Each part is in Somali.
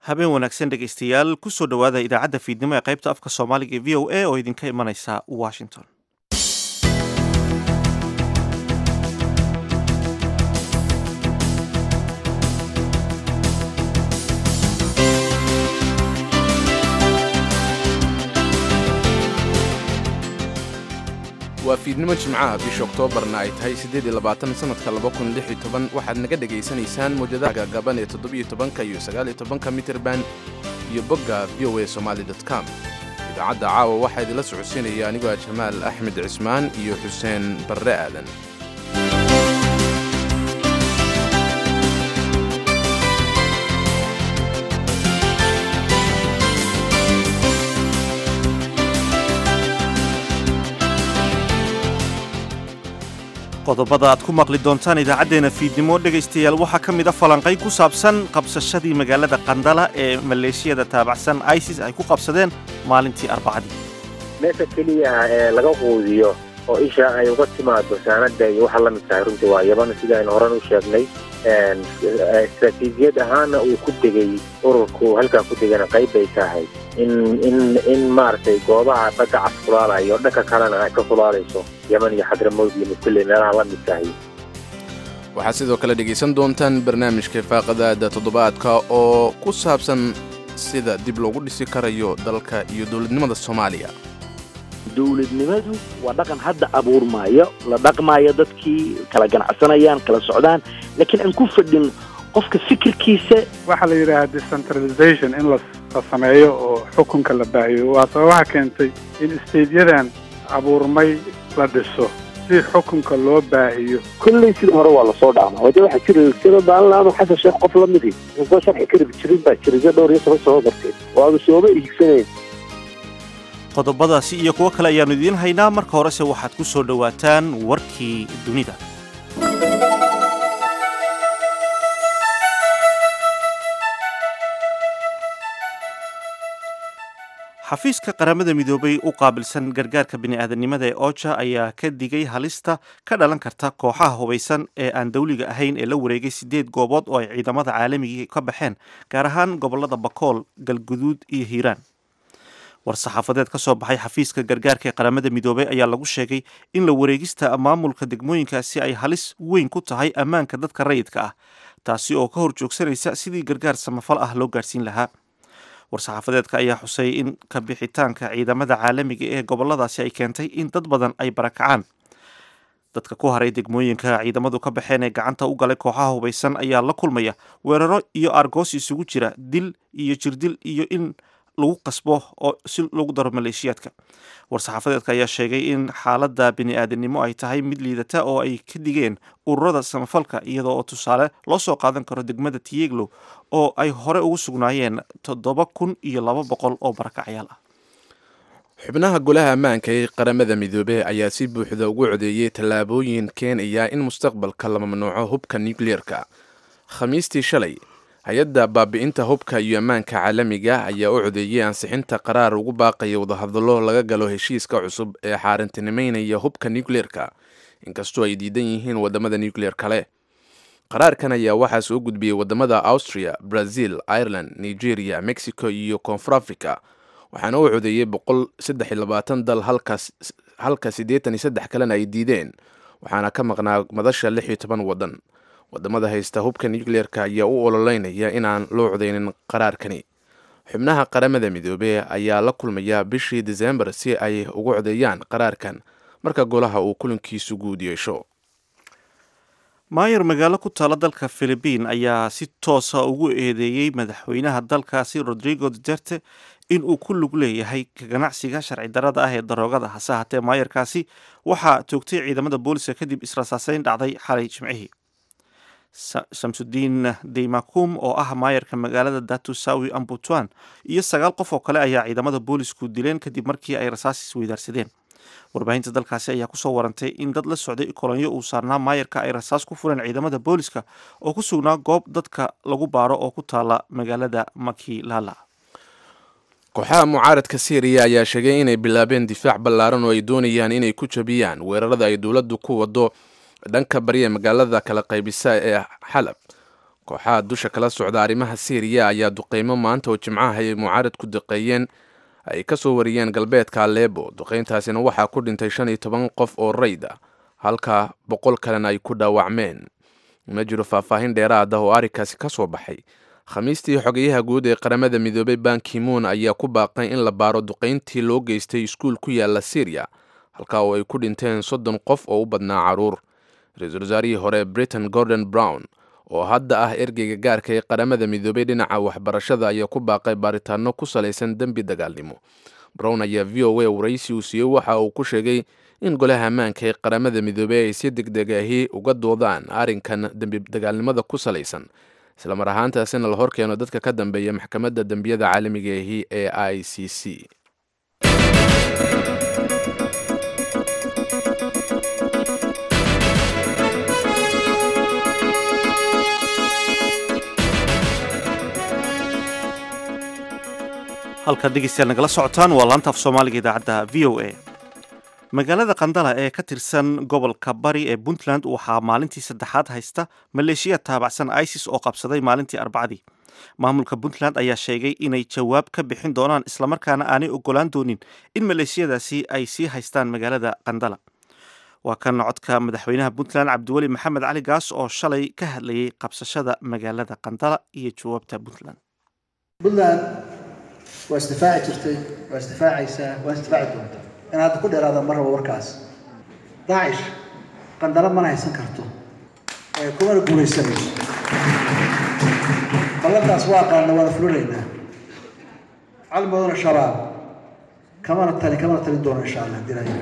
habeen wanaagsan dhegaystayaal kusoo dhowaada idaacadda fiidnimo ee qaybta afka soomaaliga ee v o a oo idinka imanaysa washington waa fiidnimo jimcaha bisha oktoobarna ay tahay siddeed iyo labaatan sannadka laba kun lix iyo toban waxaad naga dhegaysanaysaan mawjadaha gaagaaban ee toddobiyo tobanka iyo sagaal iyo tobanka mitirban iyo bogga v o a somaali dot com idaacadda caawa waxaa idinla socodsiinaya anigoo ah jamaal axmed cismaan iyo xuseen barre aadan qodobada aad ku maqli doontaan idaacaddeenna fiidnimo dhegaystayaal waxaa ka mid a falanqay ku saabsan qabsashadii magaalada qandala ee maleeshiyada taabacsan isis ay ku qabsadeen maalintii arbacadii meesha keliya ee laga quudiyo oo isha ay uga timaado saanada iyo waxa la mid tahay runtii waa yaban sida aynu horan u sheegnay istaraatiijiyad ahaana uu ku degay ururku halkaa ku degana qayb bay tahay in in in maaragtay goobaha badda cas fulaalayo dhanka kalena ay ka fulaalayso yeman iyo xadramowd iyo mukulle meelaha la mid tahay waxaad sidoo kale dhegaysan doontaan barnaamijka faaqadaada toddobaadka oo ku saabsan sida dib loogu dhisi karayo dalka iyo dowladnimada soomaaliya dowladnimadu waa dhaqan hadda abuurmaayo la dhaqmaayo dadkii kala ganacsanayaan kala socdaan laakiin aan ku fadhin qofka fikirkiisa waxaa la yidhaahaa decentralization in la sameeyo oo xukunka la baahiyo waa sababaha keentay in isteedyadan abuurmay la dhiso si xukunka loo baahiyo kolley sida hore waa lasoo dhaamaa wade waxaa jira sida baanlaano xasan sheekh qof la midi inkoo sharci karib jirin baa jiriga dhowr iyo toban sano darteed oo aanu sooma iigsanayn qodobadaasi iyo kuwo kale ayaannu idiin haynaa marka horese waxaad ku soo dhowaataan warkii dunida xafiiska qaramada midoobay u qaabilsan gargaarka bini'aadanimada ee oja ayaa ka digay halista ka dhalan karta kooxaha hubaysan ee aan dawliga ahayn ee la wareegay sideed goobood oo ay ciidamada caalamigii ka baxeen gaar ahaan gobolada bakool galguduud iyo hiiraan war-saxaafadeed ka soo baxay xafiiska gargaarka ee qaramada midoobey ayaa lagu sheegay in la wareegista maamulka degmooyinkaasi ay halis weyn ku tahay ammaanka dadka rayidka ah taasi oo ka hor joogsanaysa sidii gargaar samafal ah loo gaarsiin lahaa war-saxaafadeedka ayaa xusay in ka bixitaanka ciidamada caalamiga ee goboladaasi ay keentay in dad badan ay barakacaan dadka ku haray degmooyinka ciidamadu ka baxeen ee gacanta u galay kooxaha hubaysan ayaa la kulmaya weeraro iyo argoos isugu jira dil iyo jirdil iyo in lagu qasbo oo si lagu daro maleeshiyaadka war-saxaafadeedka ayaa sheegay in xaaladda bini-aadanimo ay tahay mid liidata oo ay ka digeen ururada samafalka iyadoo oo tusaale loo soo qaadan karo degmada tiyeglo oo ay hore ugu sugnaayeen toddoba kun iyo laba boqol oo barakacyaal ah xubnaha golaha ammaanka ee qaramada midoobey ayaa si buuxda ugu codeeyey tallaabooyin keenaya in mustaqbalka la mamnuuco hubka nucleerka khamiistii shalay hay-adda baabi'inta hubka iyo ammaanka caalamiga ayaa u codeeyey ansixinta qaraar ugu baaqaya wadahadallo laga galo heshiiska cusub ee xaarintinimeynaya hubka nucleerka inkastoo ay diidan yihiin wadamada nucleer kale qaraarkan ayaa waxaa soo gudbiyey wadamada austria brazil ireland nigeria mexico iyo koonfur africa waxaana u codeeyey boqol saddex iyo labaatan dal halka siddeetan iyo saddex kalena ay diideen waxaana ka maqnaa madasha lix iyo toban waddan wadamada haysta hubka nucleerka ayaa u ololeynaya inaan loo codeynin qaraarkani xubnaha qaramada midoobey ayaa la kulmaya bishii desembar si ay ugu codeeyaan qaraarkan marka golaha uu kulankiisu guud yeesho maayar magaalo ku taala dalka philibiin ayaa si toosa ugu eedeeyey madaxweynaha dalkaasi rodrigo duterte in uu ku lug leeyahay ka ganacsiga sharci darada ah ee daroogada hase haatee maayarkaasi waxaa toogtay ciidamada booliska kadib israsaaseyn dhacday xalay jimcihii shamsudiin deymakum oo ah maayarka magaalada datusawi ambutuan iyo sagaal qof oo kale ayaa ciidamada boolisku dileen kadib markii ay rasaas isweydaarsadeen warbaahinta dalkaasi ayaa kusoo warantay in dad la socday kolonyo uu saarnaa maayarka ay rasaas ku fureen ciidamada booliska oo ku sugnaa goob dadka lagu baaro oo ku taala magaalada makilala kooxaha mucaaradka syriya ayaa sheegay inay bilaabeen difaac ballaaran oo ay doonayaan inay ku jabiyaan weerarada ay dowladdu ku wado dhanka bariya magaalada kala qaybisa ee xalab kooxaha dusha kala socda arrimaha syriya ayaa duqeymo maanta oo jimcaha ay mucaarad ku duqeeyeen ay ka soo wariyeen galbeedka aleebo duqeyntaasina waxaa ku dhintay shan iyo toban qof oo rayd ah halka boqol kalena ay ku dhaawacmeen ma jiro faahfaahin dheeraad ah oo arrinkaasi ka soo baxay khamiistii xogeyaha guud ee qaramada midoobay bankimoon ayaa ku baaqay in la baaro duqeyntii loo geystay iskuul ku yaala syriya halka oo ay ku dhinteen soddon qof oo u badnaa caruur ra-iisul wasaarihii hore britain gordon brown oo hadda ah ergeyga gaarka ee qaramada midoobay dhinaca waxbarashada ayaa ku baaqay baaritaano ku salaysan dembi dagaalnimo brown ayaa v o a waraysi uu siiyey waxa uu ku sheegay in golaha ammaanka ee qaramada midoobey ay si degdeg ahi uga doodaan arrinkan dembi dagaalnimada ku salaysan islamar ahaantaasina la horkeeno dadka ka dambeeya maxkamadda dembiyada caalamiga ahi ee i c c halkaad dhegeystayaal nagala socotaan waa laanta af soomaaliga idaacadda v o a magaalada qandala ee ka tirsan gobolka bari ee puntland waxaa maalintii saddexaad haysta maleeshiya taabacsan isis oo qabsaday maalintii arbacadii maamulka puntland ayaa sheegay inay jawaab ka bixin doonaan islamarkaana aanay ogolaan doonin in maleeshiyadaasi ay sii haystaan magaalada qandala waa kan codka madaxweynaha puntland cabdiweli maxamed cali gaas oo shalay ka hadlayay qabsashada magaalada qandala iyo jawaabta puntland puntland waa isdifaaci jirtay waa isdifaacaysaa waa isdifaaci doontaa in hadda ku dheeraada ma rabo warkaas daacish qandalo mana haysan karto ee kumana guulaysanayso ballantaas waa qaadna waana fulinaynaa calmaduna shabaab kamana tali kamana talin doono insha allah dilaya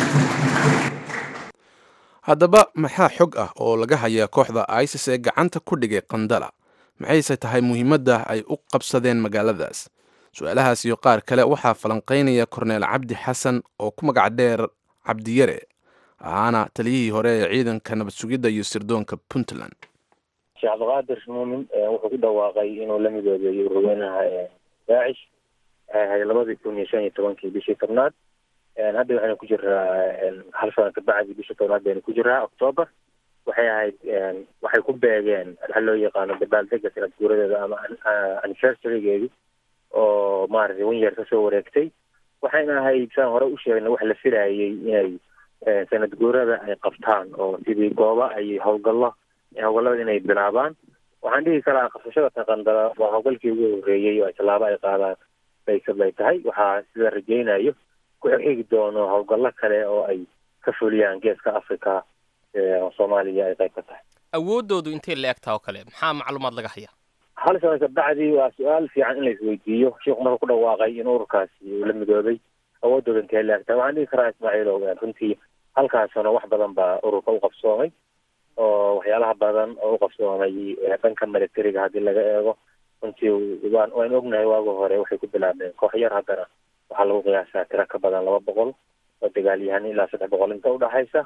haddaba maxaa xog ah oo laga hayaa kooxda isis ee gacanta ku dhigay qandala maxayse tahay muhiimadda ay u qabsadeen magaaladaas su-aalahaas iyo qaar kale waxaa falanqaynaya korneel cabdi xasan oo ku magac dheer cabdiyare ahaana taliyihii hore ee ciidanka nabad sugidda iyo sirdoonka puntland sheekh cabdiqaadir muumin wuxuu ku dhawaaqay inuu la midoobeeyo ururweynaha daacish waxay ahayd labadii kun iyo shan iyo tobankii bishii tobnaad hadda waxaynu ku jiraa hal sana kabacdi bishii tobnaad baynu ku jiraa octoober waxay ahayd waxay ku beegeen waxa loo yaqaano dabaaldega sanad guuradeeda ama anniversarygeedi oo maaragtay wan yeer kasoo wareegtay waxayna ahayd saan hore u sheegna wax la filayay inay sanad guurada ay qabtaan oo sidii gooba ay howlgallo howlgallada inay bilaabaan waxaan dhihi karaa qabsashada taqandala waa howlgalkii ugu horreeyey oo ay tallaabo ay qaadaan baysad bay tahay waxaa sida rajaynayo ku xigi doono howlgallo kale oo ay ka fuliyaan geeska africa soomaaliya ay qayb ka tahay awooddoodu intay la egtaa oo kale maxaa macluumaad laga hayaa hal sana kabacdi waa su-aal fiican in la isweydiiyo sheikhu marka ku dhawaaqay in ururkaasi uu la midoobay awoodooda intee la egtaa waxaan dhihi karaa ismaaciilow runtii halkaas sano wax badan baa ururka u qabsoomay oo waxyaalaha badan oo u qabsoomay dhanka militariga haddii laga eego runtii waan waan ognahay waagi hore waxay ku bilaabeen koox yar haddana waxaa lagu qiyaasaa tiro ka badan laba boqol oo dagaalyahan ilaa saddex boqol inta udhaxaysa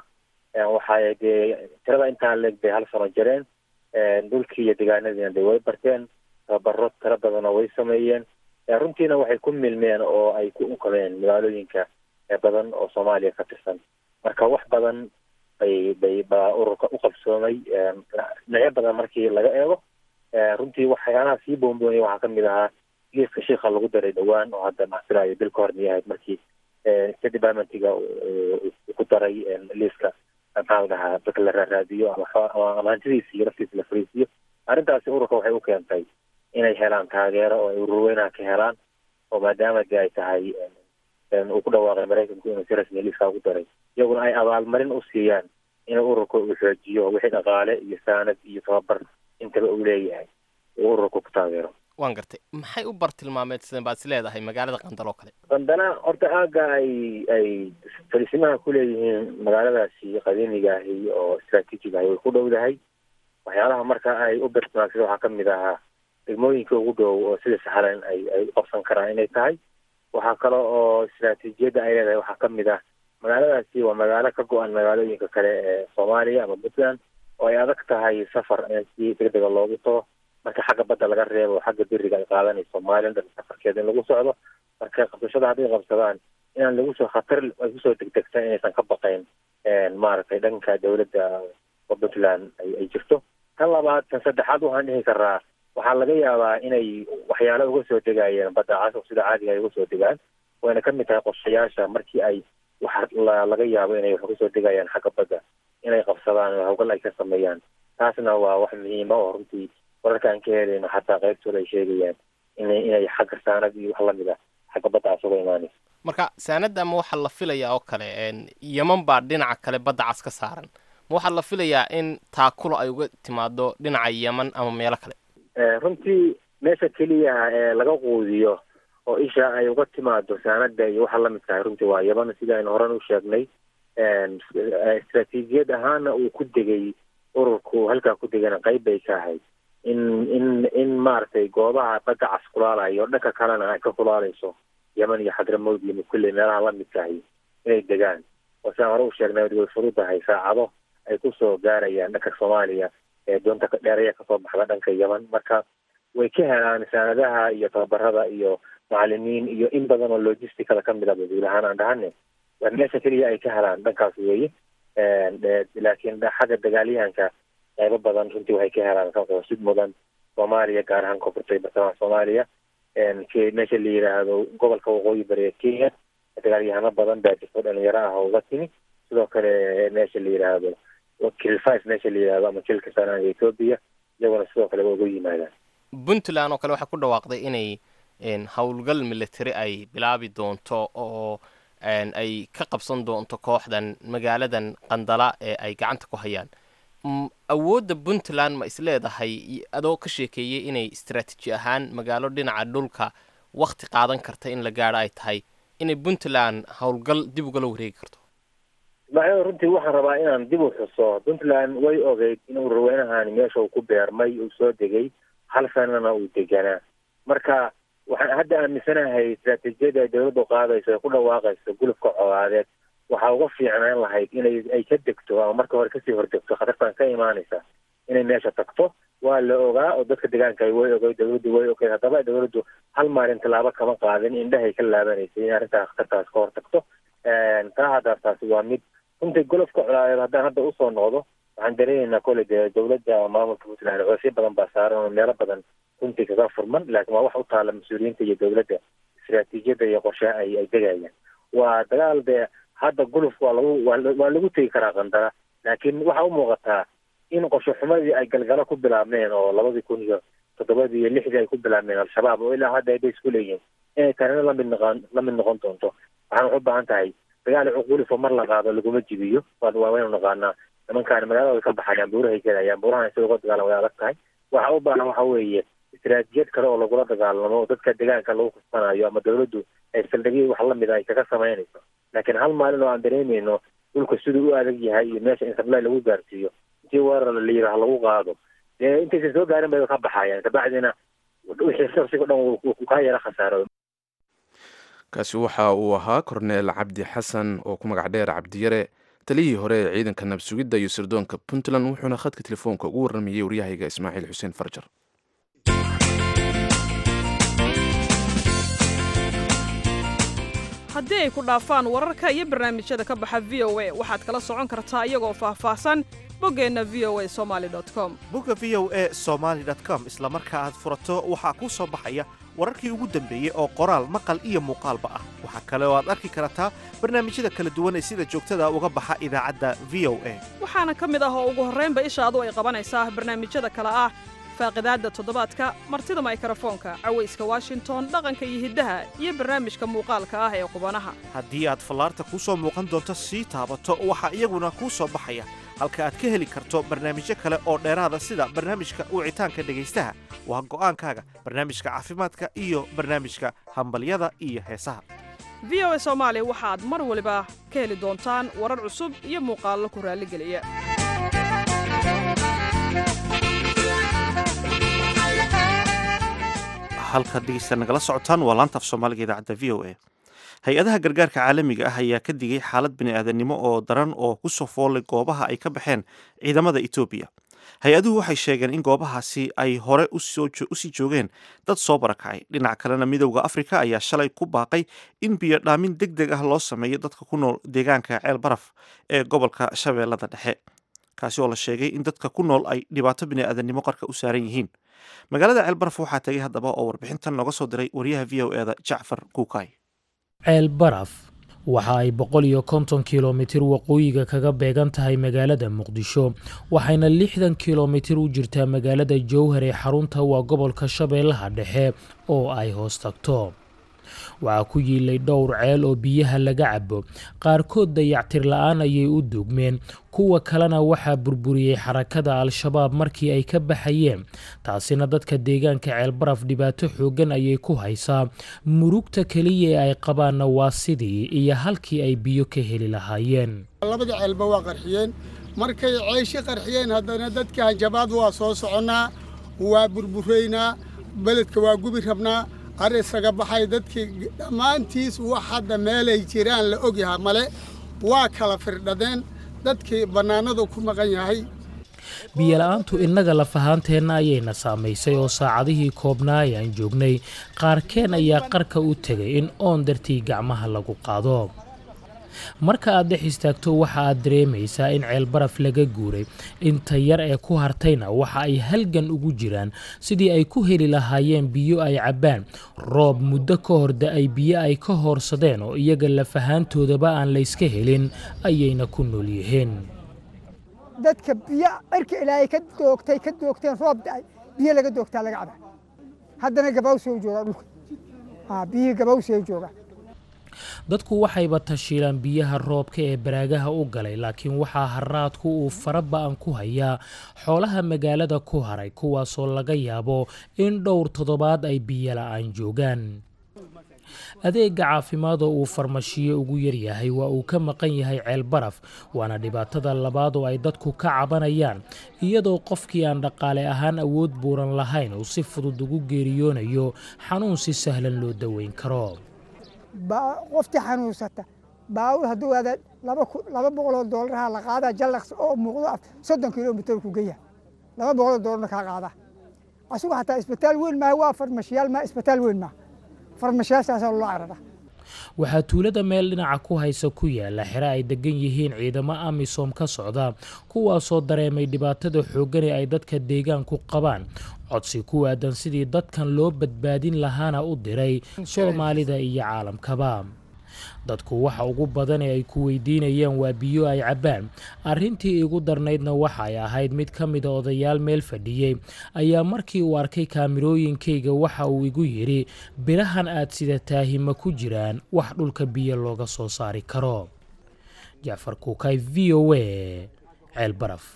waxay dee tirada intaa leeg bay hal sano jireen dhulkii iyo degaanadiina de way barteen tababaro tiro badanoo way sameeyeen runtiina waxay ku milmeen oo ay ku unkadeen magaalooyinka badan oo soomaaliya ka tirsan marka wax badan bay bay baa ururka u qabsoomay dhinacyo badan markii laga eego runtii waxyaalaha sii boonboonaya waxaa kamid ahaa liiska shiika lagu daray dhowaan oo hadda maxfilayo bil ka hormay ahayd markii state departmentiga ku daray liiska maxaa la dhahaa dadka la raaraadiyo ama hantidiisa iyo naftiisa la fariisiyo arrintaasi ururka waxay u keentay inay helaan taageero oo ay ururweynaha ka helaan oo maadaama de ay tahay uu ku dhawaaqay maraykanku inuu si rasmiya liiskaa ugu daray iyaguna ay abaalmarin u siiyaan in ururka uu xoojiyo wixii dhaqaale iyo saanad iyo tababar intaba uu leeyahay uu ururka ku taageero waan gartay maxay u bartilmaameedsadeen baad is leedahay magaalada qandal oo kale qandana horta aagga ay ay fariisimaha ku leeyihiin magaaladaasi qadiimiga ahi oo istraatiijiga ahi way ku dhowdahay waxyaalaha marka ay u bartilmaamsada waxaa kamid ahaa degmooyinka ugu dhow oo sida saxlan ay ay u qabsan karaan inay tahay waxaa kale oo istraatiijiyadda ay leedahay waxaa kamid ah magaaladaasi waa magaalo ka go-an magaalooyinka kale ee soomaaliya ama puntland oo ay adag tahay safar in si degdega loogu tago marka xagga badda laga reebo xagga beriga ay qaadanayso somalilan dhan safarkeeda in lagu socdo marka qabsashada hadday qabsadaan inaan lagu soo khatar ay kusoo degdegsan inaysan ka baqayn maaragtay dhanka dowladda oo puntland ay ay jirto tan labaad tan saddexaad waxaan dhihi karaa waxaa laga yaabaa inay waxyaalo uga soo degayeen badda cas sida caadiga ay uga soo degaan wayna ka mid tahay qorshayaasha markii ay waxa la- laga yaabo inay wax uga soo degayaan xagga badda inay qabsadaan oo hawgal ay ka sameeyaan taasna waa wax muhiima oo runtii wararka aan ka helayno xataa qaybtooda ay sheegayaan inay inay xagga saanad iyo wax lamid ah xagga badda cas uga imaanayso marka saanadda ama waxaa la filayaa oo kale een, yeman baa dhinaca kale badda cas ka saaran ma waxaa la filayaa in taakulo ay uga timaado dhinaca yeman ama meelo kale Eh, runtii meesha keliya ee laga quudiyo oo isha ay uga timaado saanada iyo waxa lamid tahay runtii waa yaban sida aynu horan u sheegnay En, eh, istaraatiijiyad ahaana uu ku degay ururku halkaa ku degana qayb bay ka ahayd in in in maaragtay goobaha badda cas kulaalayo dhanka kalena ay ka kulaalayso yeman iyo xadramowd iyo mukulle meelaha lamid tahay inay degaan oo sidaan hore u sheegnay way fududahay saacado ay kusoo gaarayaan dhanka soomaaliya ee doonta ka dheeraya kasoo baxda dhanka yeman marka way ka helaan saanadaha iyo tababarada iyo macalimiin iyo in badan oo logisticada ka mid a guud ahaan aan dhahane waa meesha keliya ay ka helaan dhankaas weeye En, de- laakiin xagga dagaalyahanka qaybo badan runtii waxay ka helaan ka qosid mudan soomaaliya gaar ahaan koonfurta iyo bartamaha soomaaliya En, ke- meesha la yidhaahdo gobolka waqooyi bari ee kenya dagaalyahano badan baa jirto dhalinyaro ah oo uga timi sidoo kale meesha la yidhaahdo kilfis meesha la yidhahdo ama jilka sanaanga etoobiya iyaguna sidoo kale waa uga yimaadaan puntland oo kale waxay ku dhawaaqday inay een, howlgal military ay bilaabi doonto oo een, ay ka qabsan doonto kooxdan magaaladan qandala ee ay gacanta ku hayaan Mm, awoodda puntland ma isleedahay i- adoo ka sheekeeyey inay istaraatiiji ahaan magaalo dhinaca dhulka wakti qaadan karta in la gaadho ay tahay inay puntland howlgal dib ugala wareegi karto ismaaciil runtii waxaan rabaa inaan dib u xuso puntland way ogeyd inuu raweynahan meesha uu ku beermay uu soo degay hal sanana uu deganaa marka waxaan hadda aaminsanahay istaraatiijiyada ay dowladdu qaadayso ee ku dhawaaqayso gulufka colaadeed waxaa uga fiicnaan lahayd inay ay ka degto ama marka hore kasii hordegto khatartan ka imaanaysa inay meesha tagto waa la ogaa oo dadka deegaanka ay way ogay dowladdu way ogeyd haddaba dowladdu hal maalin tallaabo kama qaadin indhahay ka laabanaysay in arrintaa khatartaas ka hortagto taa haddaas taasi waa mid runtii golofka colaadeed haddaan hadda usoo noqdo waxaan dareemaynaa kole dee dowladda maamulka puntland coosyo badan baa saaran oo meelo badan runtii kaga furman laakiin waa wax u taala mas-uuliyiinta iyo dowladda istaraatiijiyadda iyo qorshaha ay ay degayaan waa dagaal dee hadda guluf waa lagu waa la- waa lagu tegi karaa qandara laakiin waxaa u muuqataa in qorshe xumadii ay galgalo ku bilaabmeen oo labadii kun iyo toddobadii iyo lixdii ay ku bilaabmeen al-shabaab oo ilaa hadda ay bay isku leeyihiin inay tanina lamid noqon lamid noqon doonto waxaan waxu baahan tahay dagaal cuqulifo mar la qaado laguma jibiyo waa waa waynu naqaanaa nimankaan magaalada way ka baxayaan buurahay gelayaan buurahan sida uga dagaalan way adag tahay waxa u baahan waxa weeye istaraatijiyad kale oo lagula dagaalamo oo dadka deegaanka lagu kasbanayo ama dowladdu ay saldhigyo wax lamid a ay kaga samaynayso laakiin hal maalin oo aan dareemayno dhulka siduu u adag yahay iyo meesha in sablay lagu gaarsiiyo intii weerar la yidhaah lagu qaado dee intaysan soo gaarin bay ka baxayaan kabacdina wixii shaqsiga dhan wuu- wuu kaa yara khasaaro kaasi waxa uu ahaa korneel cabdi xasan oo ku magac dheer cabdiyare taliyihii hore ee ciidanka nabsugidda iyo sirdoonka puntland wuxuuna khadka telefoonka ugu warramayey waryahayga ismaaciil xuseen farjar haddii ay ku dhaafaan wararka iyo barnaamijyada ka baxa v o a waxaad kala socon kartaa iyagoo faahfaahsan boggeenna v o a somaali com bugga v o e somaly com isla marka aad furato waxaa kuu soo baxaya wararkii ugu dambeeyey oo qoraal maqal iyo muuqaalba ah waxaa kale oo aad arki kartaa barnaamijyada kala duwan ee sida joogtada uga baxa idaacadda v o a waxaana ka mid ah oo ugu horraynba ishaadu ay qabanaysaa barnaamijyada kale ah faaqidaadda toddobaadka martida maykrofoonka cawayska washington dhaqanka iyo hiddaha iyo barnaamijka muuqaalka ah ee qubanaha haddii aad fallaarta kuu soo muuqan doonto sii taabato waxaa iyaguna kuu soo baxaya halka aad ka heli karto barnaamijyo kale oo dheeraada sida barnaamijka wicitaanka dhegaystaha waa go'aankaaga barnaamijka caafimaadka iyo barnaamijka hambalyada iyo heesaha v o a soomaali waxaad mar waliba ka heli doontaan warar cusub iyo muuqaallo ku raalligeliya halkaad dhegeysta nagala socotaan waa laanta af soomaaliga idaacadda v o a hay-adaha gargaarka caalamiga ah ayaa ka digay xaalad bini'aadanimo oo daran oo ku soo foolay goobaha ay ka baxeen ciidamada etoobiya hay-aduhu waxay sheegeen in goobahaasi ay hore usii joogeen dad soo barakacay dhinac kalena midowda afrika ayaa shalay ku baaqay in biyo dhaamin deg deg ah loo sameeyo dadka ku nool deegaanka ceel baraf ee gobolka shabeellada dhexe kaasi oo la sheegay in dadka ku nool ay dhibaato bini'aadanimo qarka u saaran yihiin magaalada ceelbaraf waxaa tegay haddaba oo warbixintan nooga soo diray wariyaha v o e da jacfar kuukay ceel baraf waxa ay boqol iyo konton kilomitir waqooyiga kaga beegan tahay magaalada muqdisho waxayna lixdan kilomitir u jirtaa magaalada jowhar ee xarunta waa gobolka shabeellaha dhexe oo ay hoos tagto waxaa ku yiilay dhowr ceel oo biyaha laga cabo qaarkood dayactir la-aan ayay u duugmeen kuwa kalena waxaa burburiyey xarakada al-shabaab markii ay ka baxayeen taasina dadka deegaanka ceelbaraf dhibaato xooggan ayay ku haysaa murugta keliya ee ay qabaanna waa sidii iyo halkii ay biyo ka heli lahaayeen labada ceelba waa qarxiyeen markay ceeshi qarxiyeen haddana dadka hanjabaad waa soo soconnaa waa burburaynaa beledka waa gubi rabnaa ar isaga baxay dadkii dhammaantiis wax hadda meelay jiraan la ogyaha male waa kala firdhadeen dadkii bannaanadu ku maqan yahay biyola-aantu innaga lafahaanteenna ayayna saamaysay oo saacadihii koobnaa ee aan joognay qaarkeen ayaa qarka u tegay in oon dartii gacmaha lagu qaado marka aad dhex istaagto waxa aad dareemaysaa in ceelbaraf laga guuray inta yar ee ku hartayna waxa ay halgan ugu jiraan sidii ay ku heli lahaayeen biyo ay cabbaan roob muddo ka hor da-ay biyo ay ka hoorsadeen oo iyaga lafahaantoodaba aan layska helin ayayna ku nool yihiin dadka biyo cirka ilaahay ka doogtay ka doogteen roob da-ay biyo laga doogtaa laga cabaa haddana gabawsoo jooga dhulka biyihii gabawsee jooga dadku waxayba tashiilaan biyaha roobka ee baraagaha u galay laakiin waxaa haraadku uu fara ba-an ku hayaa xoolaha magaalada ku haray kuwaasoo laga yaabo in dhowr toddobaad ay biyo la-aan joogaan adeega caafimaad oo uu farmashiyo ugu yaryahay waa uu ka maqan yahay ceel baraf waana dhibaatada labaad oo ay dadku ka cabanayaan iyadoo qofkii aan dhaqaale ahaan awood buuran lahayn uu si fudud ugu geeriyoonayo xanuun si sahlan loo daweyn karo qoftii xanuunsata baawur hadduu aada laba boqoloo doolaraha la qaadaa jallaqs oo muuqdo soddon kilomitir ku geya laba boqoloo doolarna kaa qaada asigu xataa isbitaal weyn maaha waa farmashiyaal maa isbitaal weyn maaha farmashiyaashaasaa loo carara waxaa tuulada meel dhinaca ku haysa ku yaala xere ay degan yihiin ciidamo amisom ka socda kuwaasoo dareemay dhibaatada xooggan ee ay dadka deegaanku qabaan codsi ku aadan sidii dadkan loo badbaadin lahaana u diray soomaalida iyo caalamkaba dadku waxa ugu badan ee ay ku weydiinayaan waa biyo ay cabbaan arrintii igu darnaydna waxay ahayd mid ka mida odayaal meel fadhiyey ayaa markii uu arkay kaamirooyinkayga waxa uu igu yidhi birahan aad sidataahi ma ku jiraan wax dhulka biyo looga soo saari karo jacfar kuukay v o a ceel baraf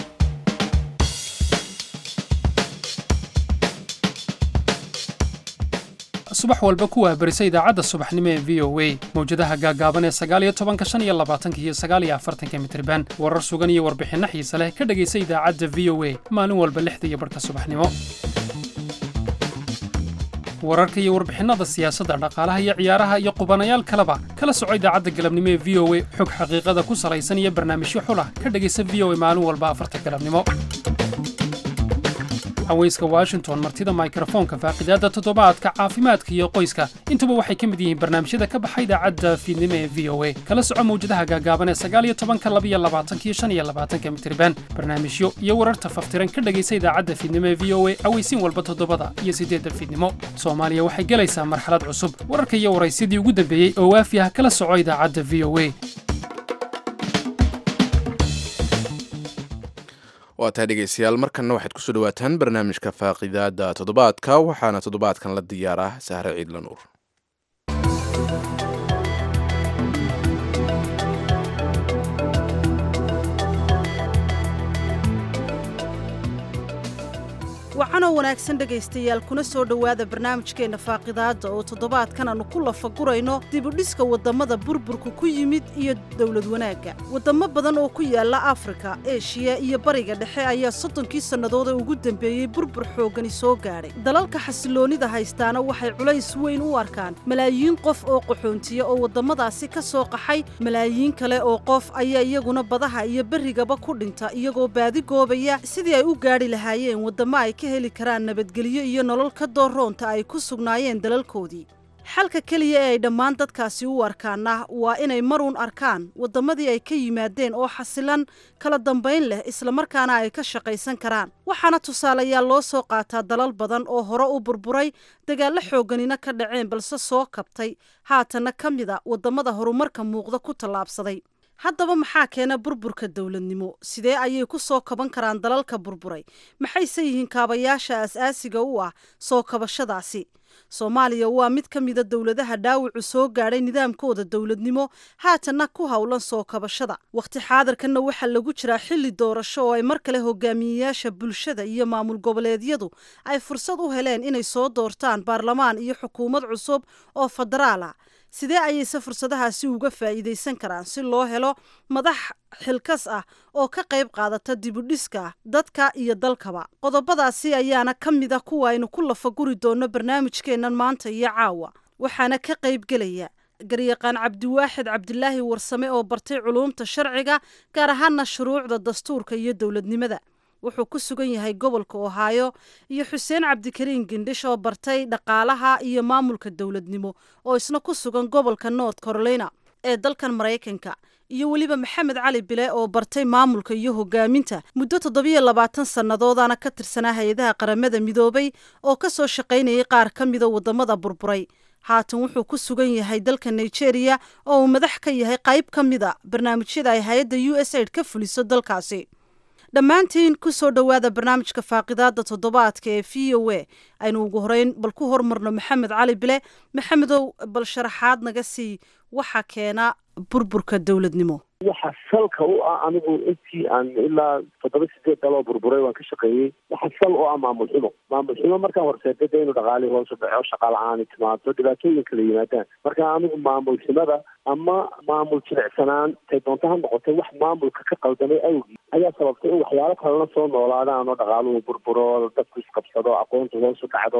subax walba ku wahbarisa idaacadda subaxnimo ee v o a mawjadaha gaagaaban ee sagaaliyo tobanka shan iyo labaatanka iyo sagaaliyo afartanka mitriban warar sugan iyo warbixinno xiise leh ka dhegaysa idaacadda v o a maalin walba lixda iyo barhka subaxnimo wararka iyo warbixinnada siyaasadda dhaqaalaha iyo ciyaaraha iyo qubanayaal kaleba kala soco idaacadda galabnimo ee v o a xog xaqiiqada ku salaysan iyo barnaamijyo xulah ka dhegaysa v o a maalin walba afarta galabnimo haweyska washington martida mikrofoonka faaqidaadda toddobaadka caafimaadka iyo qoyska intuba waxay ka mid yihiin barnaamijyada ka baxa idaacadda fiidnimo ee v o a kala soco mawjadaha gaagaaban ee sagaaliyo tobanka labiyo labaatanka iyo shan iyo labaatanka mitriban barnaamijyo iyo wararta faftiran ka dhegaysa idaacadda fiidnimo ee v o a aweysiin walba toddobada iyo siddeedda fiidnimo soomaaliya waxay gelaysaa marxalad cusub wararka iyo waraysyadii ugu dambeeyey oo waafi ah kala soco idaacadda v o a waa tahay dhegeystayaal markanna waxaad kusoo dhawaataan barnaamijka faaqidaada toddobaadka waxaana toddobaadkan la diyaaraa sahre ciidla nuur wacanoo wanaagsan dhegaystayaal kuna soo dhowaada barnaamijkeenna faaqidaadda oo toddobaadkan aannu ku lafagurayno dibudhiska waddammada burburka ku yimid iyo dowlad wanaagga waddamo badan oo ku yaalla afrika eshiya iyo bariga dhexe ayaa soddonkii sannadood ee ugu dambeeyey burbur xooggani soo gaadhay dalalka xasiloonnida haystaana waxay culays weyn u arkaan malaayiin qof oo qaxoontiya oo waddamadaasi ka soo qaxay malaayiin kale oo qof ayaa iyaguna badaha iyo berrigaba ku dhinta iyagoo baadi goobaya sidii ay u gaadhi lahaayeen waddamo ay ka heli karaan nabadgelyo iyo nolol ka dooroonta ay ku sugnaayeen dalalkoodii xalka keliya ee ay dhammaan dadkaasi u arkaana waa inay maruun arkaan waddamadii ay ka yimaadeen oo xasilan kala dambayn leh islamarkaana ay ka shaqaysan karaan waxaana tusaalayaal loo soo qaataa dalal badan oo hore u burburay dagaallo xoogganina ka dhaceen balse soo kabtay haatanna ka mid a waddamada horumarka muuqda ku tallaabsaday haddaba maxaa keena burburka dowladnimo sidee ayay ku soo kaban karaan dalalka burburay maxayse yihiin kaabayaasha as-aasiga u ah soo kabashadaasi soomaaliya waa mid ka mida dowladaha dhaawacu soo gaadhay nidaamkooda dowladnimo haatanna ku howlan soo kabashada wakhti xaadirkanna waxaa lagu jiraa xilli doorasho oo ay mar kale hogaamiyeyaasha bulshada iyo maamul goboleedyadu ay fursad u heleen inay soo doortaan baarlamaan iyo xukuumad cusub oo federaal ah sidee ayayse fursadahaasi uga faa'iidaysan karaan si loo helo madax xilkas ah oo ka qayb qaadata dibudhiska dadka iyo dalkaba qodobadaasi ayaana ka mid a kuwa aynu ku lafaguri doonno barnaamijkeennan maanta iyo caawa waxaana ka qaybgelaya garyaqaan cabdiwaaxid cabdilaahi warsame oo bartay culuumta sharciga gaar ahaana shuruucda dastuurka iyo dowladnimada wuxuu ku sugan yahay gobolka ohaayo iyo xuseen cabdikariin gendhish oo bartay dhaqaalaha iyo maamulka dowladnimo oo isna ku sugan gobolka north carolina ee dalkan maraykanka iyo weliba maxamed cali bile oo bartay maamulka iyo hogaaminta muddo toddobiyo labaatan sannadoodana ka tirsanaa hay-adaha qaramada midoobay oo ka soo shaqaynayay qaar ka mida waddamada burburay haatan wuxuu ku sugan yahay dalka nigeria oo uu madax ka yahay qayb ka mida barnaamijyada ay hay-adda u s aid ka fuliso dalkaasi dhammaantiin ku soo dhowaada barnaamijka faaqidaada toddobaadka ee v o a aynu ugu horeyn bal ku hormarno maxamed cali bile maxamedow bal sharaxaad naga sii waxa keena burburka dowladnimo waxa salka u ah anigu intii aan ilaa toddoba sideed daloo burburay waan ka shaqeeyey waxa sal u ah maamul xumo maamul xumo markaan horseeda de inu dhaqaalii hoos u dhaco shaqa la-aan timaado dhibaatooyin kala yimaadaan marka anigu maamul xumada ama maamul jilicsanaan tay doonto ha noqotay wax maamulka ka qaldamay awgii ayaa sababtay in waxyaalo kalena soo noolaadaan oo dhaqaaluhu burburo dadku isqabsado aqoontu hoos u dhacdo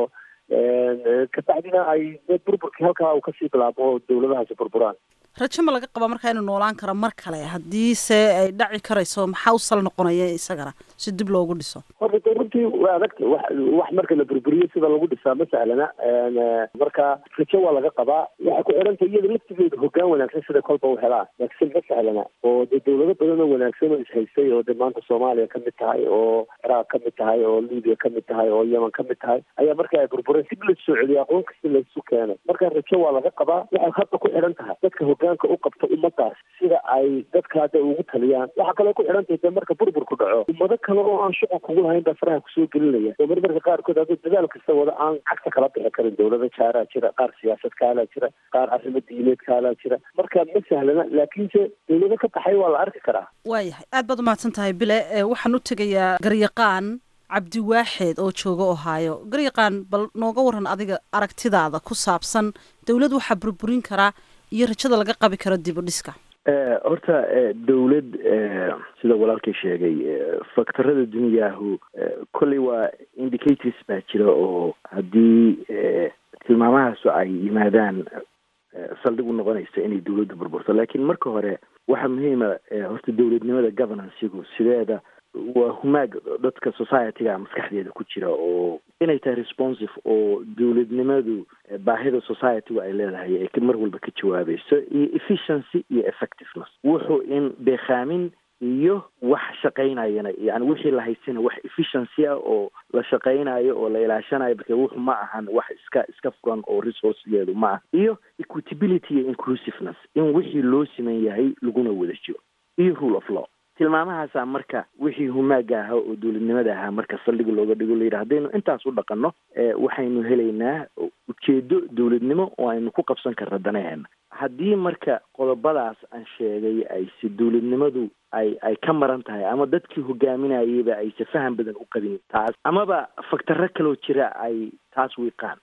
kabacdina ay burburkii halkaa uu kasii bilaabo oo dowladahaasi burburaan rajo ma laga qabaa markaa inuu noolaan karo mar kale haddiise ay dhaci karayso maxaa u sal noqonaya isagana si dib loogu dhiso horta de runtii waa adagta wax wax marka la burburiyo sida lagu dhisaa ma sahlana marka rajo waa laga qabaa waxay ku xidhanta iyada laftigeeda hoggaan wanaagsan sida kolba u helaa laakiin ma sahlana oo dee dowlado badan oo wanaagsan oo ishaystay oo de maanta soomaaliya ka mid tahay oo ciraaq ka mid tahay oo libiya ka mid tahay oo yemen ka mid tahay ayaa marka ay burbureen dib lasoo celiyo aqoon kasta laysu keenay marka rajo waa laga qabaa waxay hadda ku xidhan tahay dadka hoggaanka u qabta ummadaas sida ay dadka hadda ugu taliyaan waxaa kaloo ku xidhan tahay de marka burburku dhaco ummado kale oo aan shuqul kugu lahayn baa faraha kusoo gelinaya oo marmarka qaarkood hadduu dadaal kasta wada aan cagta kala bixi karin dowlada jaaraa jira qaar siyaasad kaalaa jira qaar arrimo diimeed kaalaa jira marka ma sahlana laakiinse dowlado ka baxay waa la arki karaa waayahay aad baad umahadsan tahay bile waxaan u tegayaa garyaqaan cabdiwaaxeed oo jooga ohaayo garyaqaan bal nooga waran adiga aragtidaada ku saabsan dowlad waxaa burburin karaa iyo rajada laga qabi karo dib u dhiska horta dowlad sida walaalkay sheegay faktorada duniyaahu kolley waa indicators baa jira oo haddii tilmaamahaasu ay yimaadaan saldhig u noqonaysa inay dowladda burburto laakiin marka hore waxaa muhiima horta dowladnimada governancegu sideeda waa humaag dadka societyga maskaxdeeda ku jira oo inay tahay responsive oo dowladnimadu baahida societygu ay leedahay ay mar walba ka jawaabayso iyo efficiency iyo effectiveness wuxuu in beekaamin iyo wax shaqaynayana yani wixii la haysana wax efficiency ah oo la shaqaynayo oo la ilaashanayo marka wuxu ma ahan wax iska iska furan oo resourcegeedu ma aha iyo equitability iyo inclusiveness in wixii loo siman yahay laguna wada jiro iyo rule of law tilmaamahaasaa marka wixii humaaga ahaa oo dowladnimada ahaa marka saldhig looga dhigo layidhi haddaynu intaas u dhaqanno waxaynu helaynaa ujeedo dowladnimo oo aynu ku qabsan karna danaheena haddii marka qodobadaas aan sheegay ayse dowladnimadu ay ay ka maran tahay ama dadkii hogaaminayayba ayse faham badan u qabin taas amaba faktaro kaloo jira ay taas wiiqaan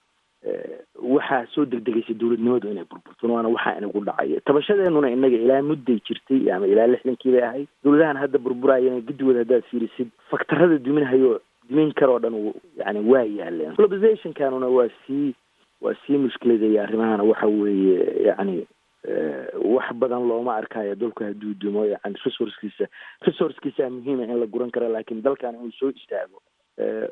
waxaa soo degdegaysa dowladnimadu inay burburto waana waxaa inagu dhacaya tabashadeenuna inaga ilaa mudday jirtay ama ilaa lixdankii bay ahayd dowladahan hadda burburayana guddigooda haddaad fiirisid faktarada duminhayo dumin karoo dhan yani waa yaaleen globalizationkanuna waa sii waa sii mushkiladaya arrimahana waxa weeye yani wax badan looma arkayo dalku hadduu dumo yani resourcekiisa resourcekiisa muhiima in la guran karo laakiin dalkan inuu soo istaago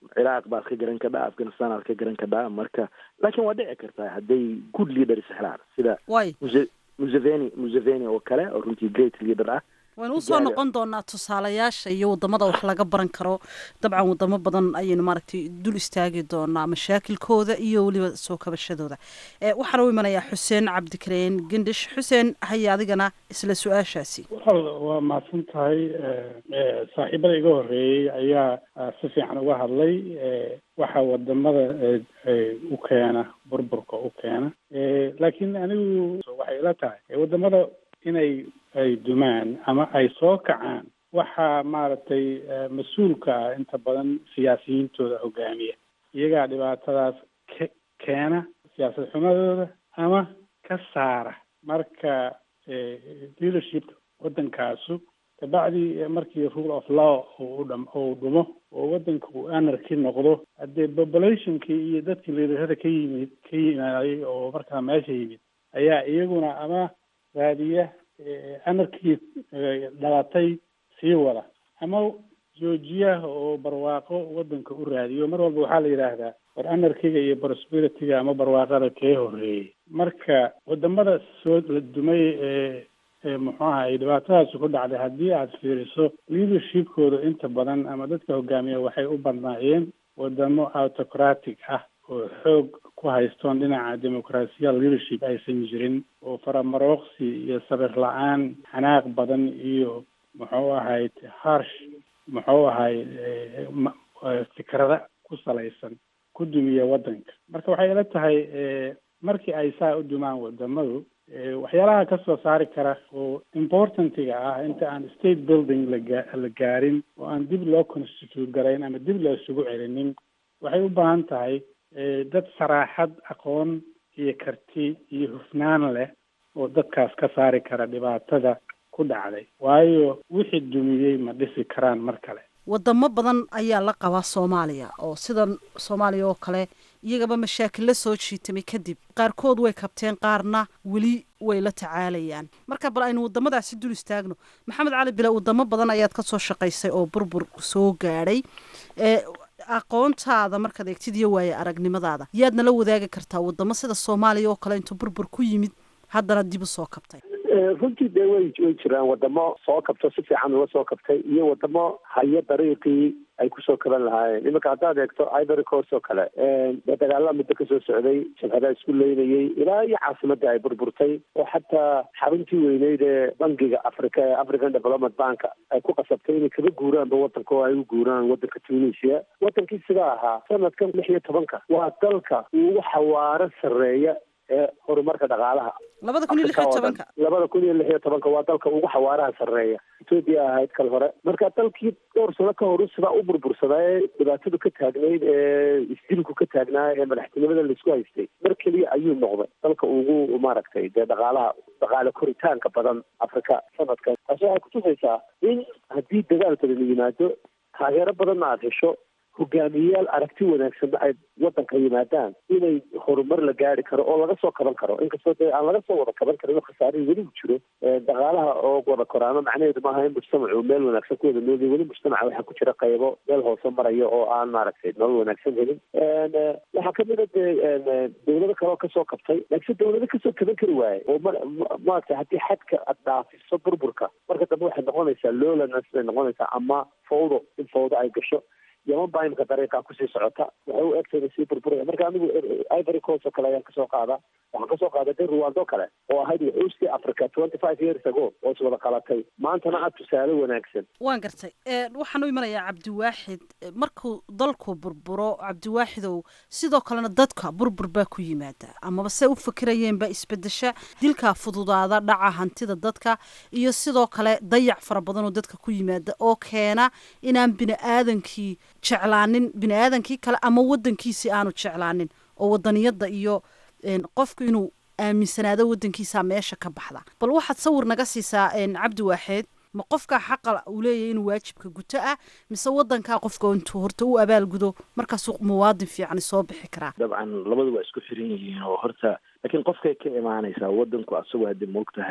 ciraaq baad ka garan kadhaa afghanistan aad ka garan kadhaa marka laakiin waa dhici kartaa hadday good leaders helaan sida way Muse- museveni museveni oo kale oo runtii great leader ah waynu usoo noqon doonaa tusaalayaasha iyo wadamada wax laga baran karo dabcan wadamo badan ayaynu maaragtay dul istaagi doonaa mashaakilkooda iyo weliba soo kabashadooda Eh, waxaan u imanayaa xuseen cabdikareen gendhish xuseen haya adigana isla su-aashaasi wal waa mahadsan tahay eh, eh, saaxiibada iga horeeyey ayaa ah, si fiican uga hadlay eh, waxa wadamada eh, eh, u keena burburka u keena Eh, laakiin anigu waxay ila tahay eh, wadamada inay ay dumaan ama ay soo kacaan waxaa maaragtay eh, mas-uulka ah inta badan siyaasiyiintooda hogaamiya iyagaa dhibaatadaas ke- keena siyaasad xumadooda ama ka saara marka eh, leadership wadankaasu kabacdi eh, markii rule of law uu dham uu dhumo oo wadanka uu anarchy noqdo haddee populationkii iyo dadkii liderada ka yimid ka yimaaday oo markaa meesha yimid ayaa iyaguna ama raadiya eh, anarkii eh, dhalatay sii wada ama joojiya oo barwaaqo wadanka u raadiyo mar walba waxaa la yidhaahdaa war anarkiga iyo prosperity-ga ama barwaaqada kee horeeyey marka wadamada soo la dumay ee ee muxuu aha ay dhibaatadaasi ku dhacday haddii aad fiiriso leadershipkooda inta badan ama dadka hogaamiya waxay u badnaayeen wadamo autocratic ah oo xoog ku haystoon dhinaca dimuqraasiya leadership aysan jirin oo faramarooqsi iyo sabir la-aan xanaaq badan iyo muxuu ahayd harsh muxuu ahay eh, ma- eh, fikrada ku salaysan ku dumiya wadanka marka waxay ila tahay eh, markii ay saa u dumaan wadamadu eh, waxyaalaha ka soo saari kara oo importantiga ah inta aan state building laga la gaarin oo aan dib loo constitute garayn ama dib loo isugu celinin waxay u baahan tahay eh, dad saraaxad aqoon iyo karti iyo hufnaan leh oo dadkaas ka saari kara dhibaatada ku dhacday waayo wixii dumiyey ma dhisi karaan mar kale wadamo badan ayaa la qabaa soomaaliya oo sidan soomaaliya oo kale iyagaba mashaakil la soo jiitamay kadib qaarkood way kabteen qaarna weli way la tacaalayaan marka bal aynu wadamadaasi dul istaagno maxamed cali bile wadamo badan ayaad ka soo shaqaysay oo burbur soo gaadhay ee aqoontaada markaad eegtid iyo waaye aragnimadaada yaadna la wadaagi kartaa wadamo sida soomaaliya oo kale intuu burbur ku yimid haddana dib u soo kabtay Eh, runtii dee way way jiraan wadamo soo kabto si fiican uga soo kabtay iyo wadamo haya dariiqii ay kusoo kaban lahaayeen iminka haddaad eegto ivory coast oo kale dee dagaalada muddo kasoo socday jabhadaa isku leynayey ilaa iyo caasimadii ay burburtay oo xataa xaruntii weyneyd ee bangiga africa ee african development bank ay ku qasabtay inay kaga guuraanba wadanka oo ay u guuraan wadanka tunisia wadankii sidaa ahaa sanadkan lix iyo tobanka waa dalka ugu xawaaro sarreeya ee horumarka dhaqaalaha labada kun iyo lix iyo tobanka labada kun iyo lix iyo tobanka waa dalka ugu xawaaraha sarreeya etoobiya ahayd kal hore marka dalkii dhowr sano ka hor sidaa u burbursadaa ee dhibaatadu ka taagnayd ee isdilku ka taagnaa ee madaxtinimada laisku haystay mar keliya ayuu noqday dalka ugu maaragtay dee dhaqaalaha dhaqaale koritaanka badan afrika sanadkan taasi waxay kutusaysaa in haddii dagaal badan yimaado taageero badanna aada hesho hogaamiyeyaal aragti wanaagsanna ay wadanka yimaadaan inay horumar la gaari karo oo laga soo kaban karo inkastoo dee aan laga soo wada kaban karin oo khasaarihii weli u jiro dhaqaalaha oo wada koraano macnaheedu maaha in mujtamacu meel wanaagsan ku wada noolyahy weli mujtamaca waxaa ku jira qaybo meel hoose maraya oo aan maaragtay nolol wanaagsan helin waxaa kamid a dee dawlado kale oo kasoo kabtay laakiin dawlado kasoo kaban kari waaye oo ma maaragtay haddii xadka aad dhaafiso burburka marka dambe waxay noqonaysaa lowlaness bay noqonaysaa ama fawdo in fawdo ay gasho yaman baa imika dariiqa kusii socota waxay u egtay inay sii burburaya marka anigu ivory coast oo kale ayaan kasoo qaadaa waxaan kasoo qaaday de ruwando kale oo ahayd wuxuusti africa twenty five years ago oo is wada qalatay maantana aad tusaale wanaagsan waan gartay waxaan u imanayaa cabdiwaaxid markuu dalku burburo cabdiwaaxidow sidoo kalena dadka burbur baa ku yimaada amaba se u fikirayeen baa isbedesha dilkaa fududaada dhaca hantida dadka iyo sidoo kale dayac fara badan oo dadka ku yimaada oo keena inaan bini aadankii jeclaanin bini aadankii kale ama wadankiisii aanu jeclaanin oo wadaniyada iyo qofku inuu aaminsanaado wadankiisa meesha ka baxda bal waxaad sawir naga siisaa cabdi waaxeed ma qofkaa xaqa uu leeyahay inuu waajibka guto ah mise wadankaa qofka intuu horta u abaalgudo markaasuu muwaadin fiicani soo bixi karaa dabcan labadu waa isku xiran yihiin oo horta laakiin qofkay ka imaanaysaa wadanku asagoo hadda moog tahay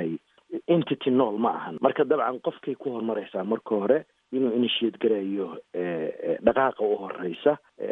entity nool ma ahan marka dabcan qofkay ku horumaraysaa marka hore inuu initiate garayo dhaqaaqa u horeysa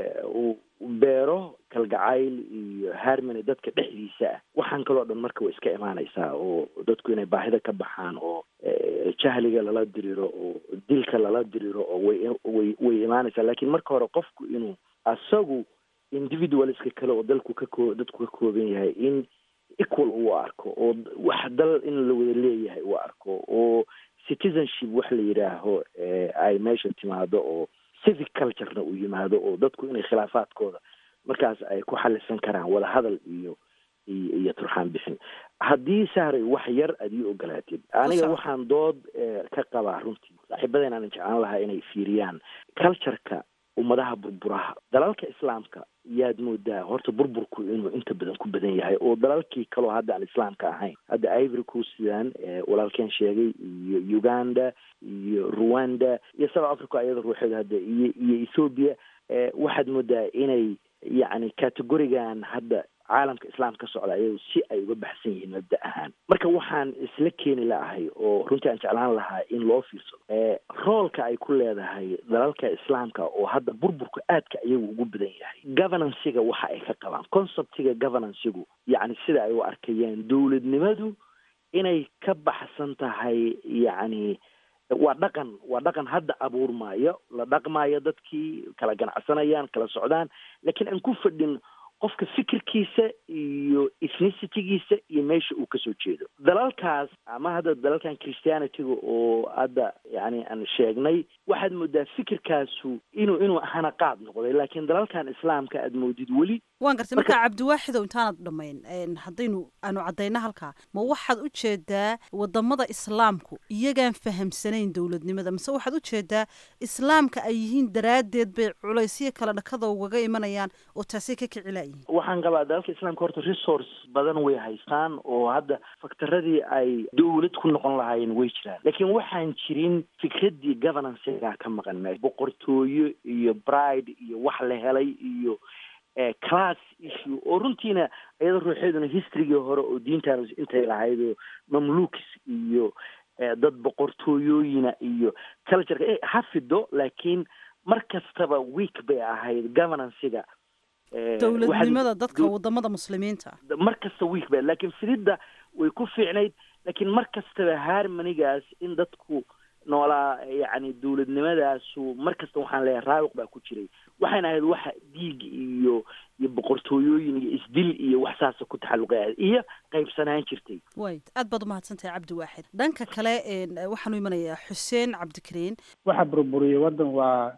uu beero kalgacayl iyo harmony dadka dhexdiisa ah waxaan kaloo dhan marka way iska imaanaysaa oo dadku inay baahida ka baxaan oo jahliga lala diriro oo dilka lala diriro oo way way way imaanaysaa laakiin marka hore qofku inuu asagu individualska kale oo dalku ka koo dadku ka kooban yahay in equal uu arko oo wax dal in la wada leeyahay uu arko oo citizenship wax la yidhaaho ay meesha timaado oo civic culturena uu yimaado oo dadku inay khilaafaadkooda markaas ay ku xalisan karaan wada hadal iyo iyo iyo turxaan bixin haddii sahray wax yar aad ii ogolaatid aniga waxaan dood ka qabaa runtii saaxiibadeen aanan jeclaan lahaa inay fiiriyaan cultureka ummadaha burburaha dalalka islaamka yaad moodaa horta burburku inuu inta badan ku badan yahay oo dalalkii kaloo hadda aan islaamka ahayn hadda ivory coastdan walaalkeen sheegay iyo uganda iyo rwanda iyo south africa iyada ruuxeeda hadda iyo iyo ethoobia waxaad moodaa inay yacni categorigan hadda caalamka islaam ka socda ayagu si ay uga baxsan yihiin mabda ahaan marka waxaan isla keeni laahay oo runtii aan jeclaan lahaa in loo fiirsado roolka ay ku leedahay dalalka islaamka oo hadda burburka aadka iyagu ugu badan yahay governancega waxa ay ka qabaan conceptiga governancegu yacni sida ay u arkayaan dowladnimadu inay ka baxsan tahay yacni waa dhaqan waa dhaqan hadda abuurmaayo la dhaqmaayo dadkii kala ganacsanayaan kala socdaan laakiin aan ku fadhin qofka fikirkiisa iyo ethnicitigiisa iyo meesha uu kasoo jeedo dalalkaas ama hadda dalalkan christianityga oo hadda yani aan sheegnay waxaad moodaa fikirkaasu inuu inuu hana qaad noqday laakiin dalalkan islaamka aad moodid weli waan gartay marka cabdiwaaxidow intaanad dhammayn haddaynu aanu caddayno halkaa ma waxaad u jeedaa wadamada islaamku iyagaan fahamsanayn dowladnimada mise waxaad u jeedaa islaamka ay yihiin daraaddeed bay culaysyo kale dhakada ugaga imanayaan oo taasay ka kici laayihiin waxaan qabaa dalalka islaamka horta resource badan way haystaan oo hadda faktaradii ay dowlad ku noqon lahaayeen way jiraan laakiin waxaan jirin fikraddii governancega ka maqan meesha boqortooyo iyo bride iyo wax la helay iyo class issue oo runtiina iyada ruuxeeduna historygii hore oo diintaan intay lahayd oo mamlukis iyo dad boqortooyooyina iyo cultureka ha fido laakiin mar kastaba week bay ahayd governancega dowladnimada dadka wadamada muslimiinta mar kasta week ba laakiin fididda way ku fiicnayd laakiin mar kastaba harmonigaas in dadku noolaa yacni dowladnimadaasu mar kasta waxaan leeyahay raawiq baa ku jiray waxayna ahayd waxa dhiig iyo iyo boqortooyooyin iyo isdil iyo wax saasa ku taxalluqay iyo qaybsanaan jirtay way aad baad umahadsantahay cabdi waaxid dhanka kale waxaanu imanayaa xuseen cabdikariin waxa burburiyay waddan waa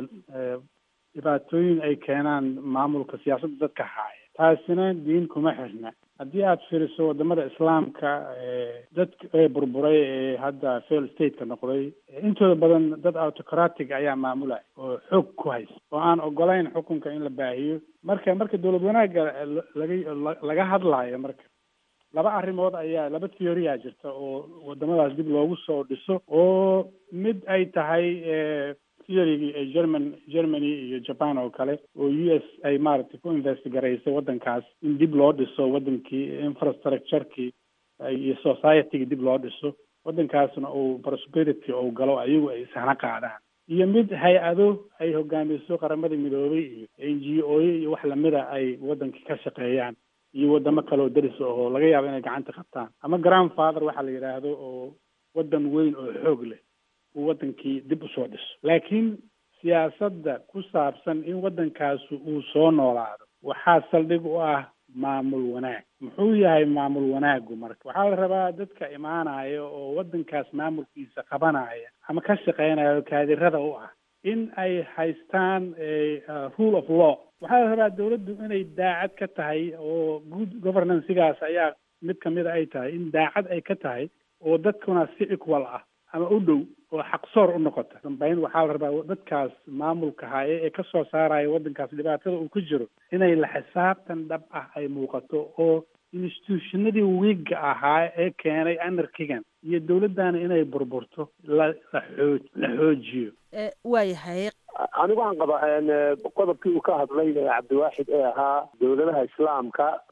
dhibaatooyin ay keenaan maamulka siyaasadda dadka haaya taasina diin kuma xirna haddii aad fiiriso wadamada islaamka dadka ee burburay ee hadda fail stateka noqday intooda badan dad autocratic ayaa maamulaya oo xoog ku haysta oo aan ogolayn xukunka in la baahiyo marka marka dowlad wanaagga laga laga hadlaayo marka laba arrimood ayaa laba theoria jirta oo wadamadaas dib loogu soo dhiso oo mid ay tahay theorygii ee german germany iyo japan oo kale oo u s ay maaragtay ku investigaraysay waddankaas in dib loo dhiso waddankii infrastructurekii iyo societygii dib loo dhiso waddankaasna uu prosperity ou galo ayagu ay sahna qaadaan iyo mid hay-ado ay hogaamiso qaramada midoobay iyo n g o iyo wax lamida ay waddankii ka shaqeeyaan iyo wadamo kale oo deris oo laga yaabo inay gacanta qabtaan ama grandfather waxaa la yidhaahdo oo waddan weyn oo xoog leh uu waddankii dib usoo dhiso laakiin siyaasadda ku saabsan in waddankaasu uu soo noolaado waxaa saldhig u ah maamul wanaag muxuu yahay maamul wanaagu marka waxaa la rabaa dadka imaanaya oo waddankaas maamulkiisa qabanaya ama ka shaqeynaya oo kaadirada u ah in ay haystaan rule of law waxaa la rabaa dawladdu inay daacad ka tahay oo good governancegaas ayaa mid kamida ay tahay in daacad ay ka tahay oo dadkuna si equal ah ama u dhow oo xaqsoor u noqota dambayn waxaa la rabaa dadkaas maamulka haaye ee kasoo saaraya waddankaas dhibaatada uu ku jiro inay la xisaabtan dhab ah ay muuqato oo institutionadii wiigga ahaa ee keenay anarkigan iyo dawladdana inay burburto la la xoo la xoojiyo waayahay anigu waxaan qabaa qodobkii uu ka hadlay cabdiwaaxid ee ahaa dowladaha islaamka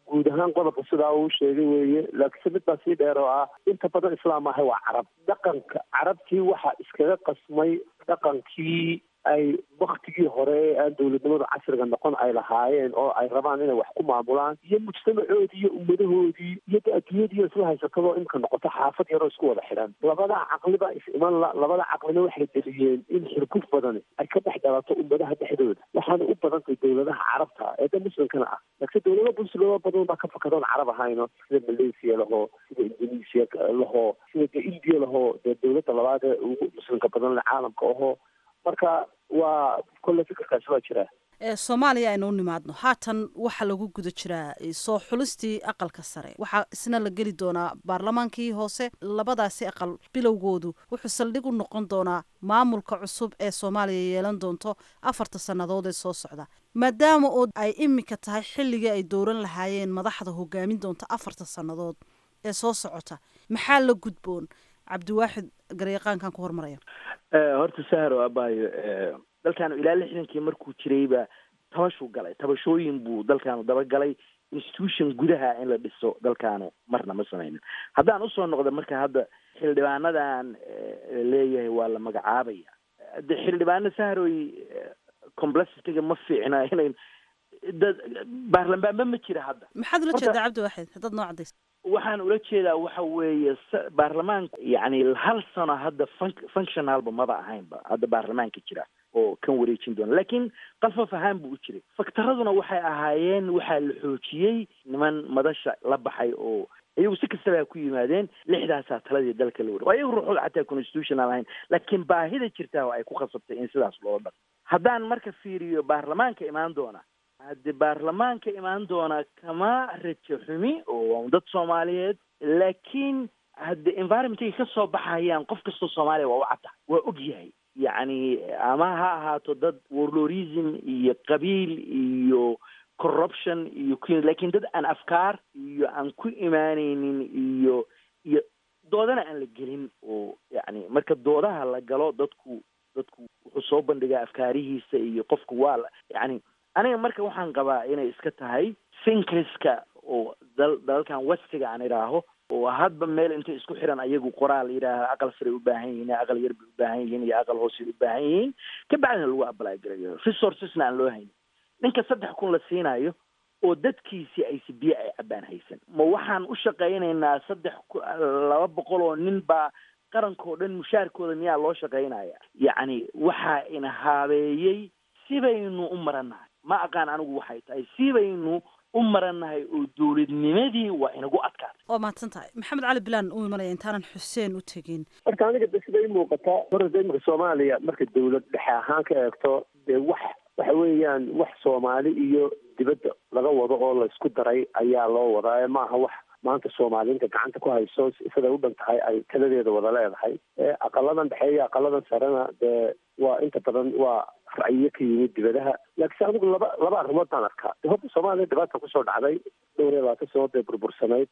guud ahaan qodobka sidaa uu sheegay weeye laakiinse mid baa sii dheer oo ah inta badan islaam ahay waa carab dhaqanka carabtii waxaa iskaga qasmay dhaqankii ay waktigii hore ee aan dowladnimada casriga noqon ay lahaayeen oo ay rabaan inay wax ku maamulaan iyo mujtamacoodii iyo ummadahoodii iyo de adduunyadii isla haysatadoo imka noqoto xaafad yaroo isku wada xidhan labada caqliba is iman la labada caqlina waxay deliyeen in xirguf badani ay ka dhex dhalato ummadaha dhexdooda waxaana u badantay dowladaha carabta ee da muslimkana ah laakiin dowlado muslimo badan baa ka fakadoon carab ahayno sida malaysia lahoo sida indonesia lahoo sida de india lahoo dee dowladda labaad ee ugu muslimka badan le caalamka ahoo marka waa kolle fikirkaasi waa jiraa ee soomaaliya aynu u nimaadno haatan waxaa lagu guda jiraa soo xulistii aqalka sare waxaa isna la geli doonaa baarlamaankii hoose labadaasi aqal bilowgoodu wuxuu saldhig u noqon doonaa maamulka cusub ee soomaaliya yeelan doonto afarta sannadood ee soo socda maadaama oo ay imika tahay xilligii ay dowran lahaayeen madaxda hogaamin doonta afarta sannadood ee soo socota maxaa la gudboon cabdiwaaxid garyaqaankan ku hormaraya horta sahar oo abaayo dalkaanu ilaa lixdankii markuu jirayba tabashuu galay tabashooyin buu dalkaanu dabagalay institution gudaha in la dhiso dalkaanu marna ma sameynin haddaan usoo noqda marka hadda xildhibaanadan leeyahay waa la magacaabaya de xildhibaano saharoy complexitiga ma fiicna inay dad baarlamaanba ma jira hadda maxaad ula jeedaa cabdiwaaxid haddaad noo cadaysa waxaan ula jeedaa waxa weeye baarlamaanka yani hal sano hadda fun functionalba maba ahaynba hadda baarlamaanka jira oo kan wareejin doona laakiin qalfaf ahaan buu u jiray faktaraduna waxay ahaayeen waxaa la xoojiyey niman madasha la baxay oo iyagu si kastaba ha ku yimaadeen lixdaasaa taladii dalka la wari waa iyagu ruuxooda xataa constitutional ahayn laakiin baahida jirtaa oo ay ku khasabtay in sidaas loola dhaqo haddaan marka fiiriyo baarlamaanka imaan doona hadde baarlamaanka imaan doona kama rajo xumi oo dad soomaaliyeed laakiin hadde environmentay ka soo baxayaan qof kastoo soomaaliya waa u cadda waa og yahay yacni ama ha ahaato dad warlorism iyo qabiil iyo corruption iyo ku lakin dad aan afkaar iyo aan ku imaaneynin iyo iyo doodana aan la gelin oo yacni marka doodaha la galo dadku dadku wuxuu soo bandhigaa afkaarihiisa iyo qofku waa la yacni aniga marka waxaan qabaa inay iska tahay finkriska oo dal dalalkan westiga aan idhaaho oo hadba meel intay isku xiran ayagu qoraal yidhaaha aqal saray u baahan yihiin aqal yar bay u baahan yihiin iyo aqal hoosay u baahan yihiin kabacdina lagu apply garayo resourcesna aan loo haynin ninka saddex kun la siinayo oo dadkiisii aysi biyo ay cabaan haysan ma waxaan u shaqaynaynaa saddex laba boqol oo nin baa qarankao dhan mushaarkooda miyaa loo shaqaynaya yacni waxaa ina haabeeyey sibaynu u marannahay ma aqaan anigu waxay tahay sibaynu u marannahay oo dowladnimadii waa inagu adkaatay waa mahadsan tahay maxamed cali bilaan u imanaya intaanan xuseen u tegin marka aniga de siday muuqataa horta imika soomaaliya marka dowlad dhexe ahaan ka eegto dee wax waxa weeyaan wax soomaali iyo dibadda laga wado oo laysku daray ayaa loo wadaa maaha wax maanta soomaaliinta gacanta ku hayso siday u dhan tahay ay taladeeda wada leedahay aqaladan dhexe iyo aqaladan sarena dee waa inta badan waa ra'yiyo ka yimid dibadaha laakiinse anigu laba laba arrimood baan arkaa horta soomaaliya dhibaata kusoo dhacday dhowr iyo labaatan sano dee burbursanayd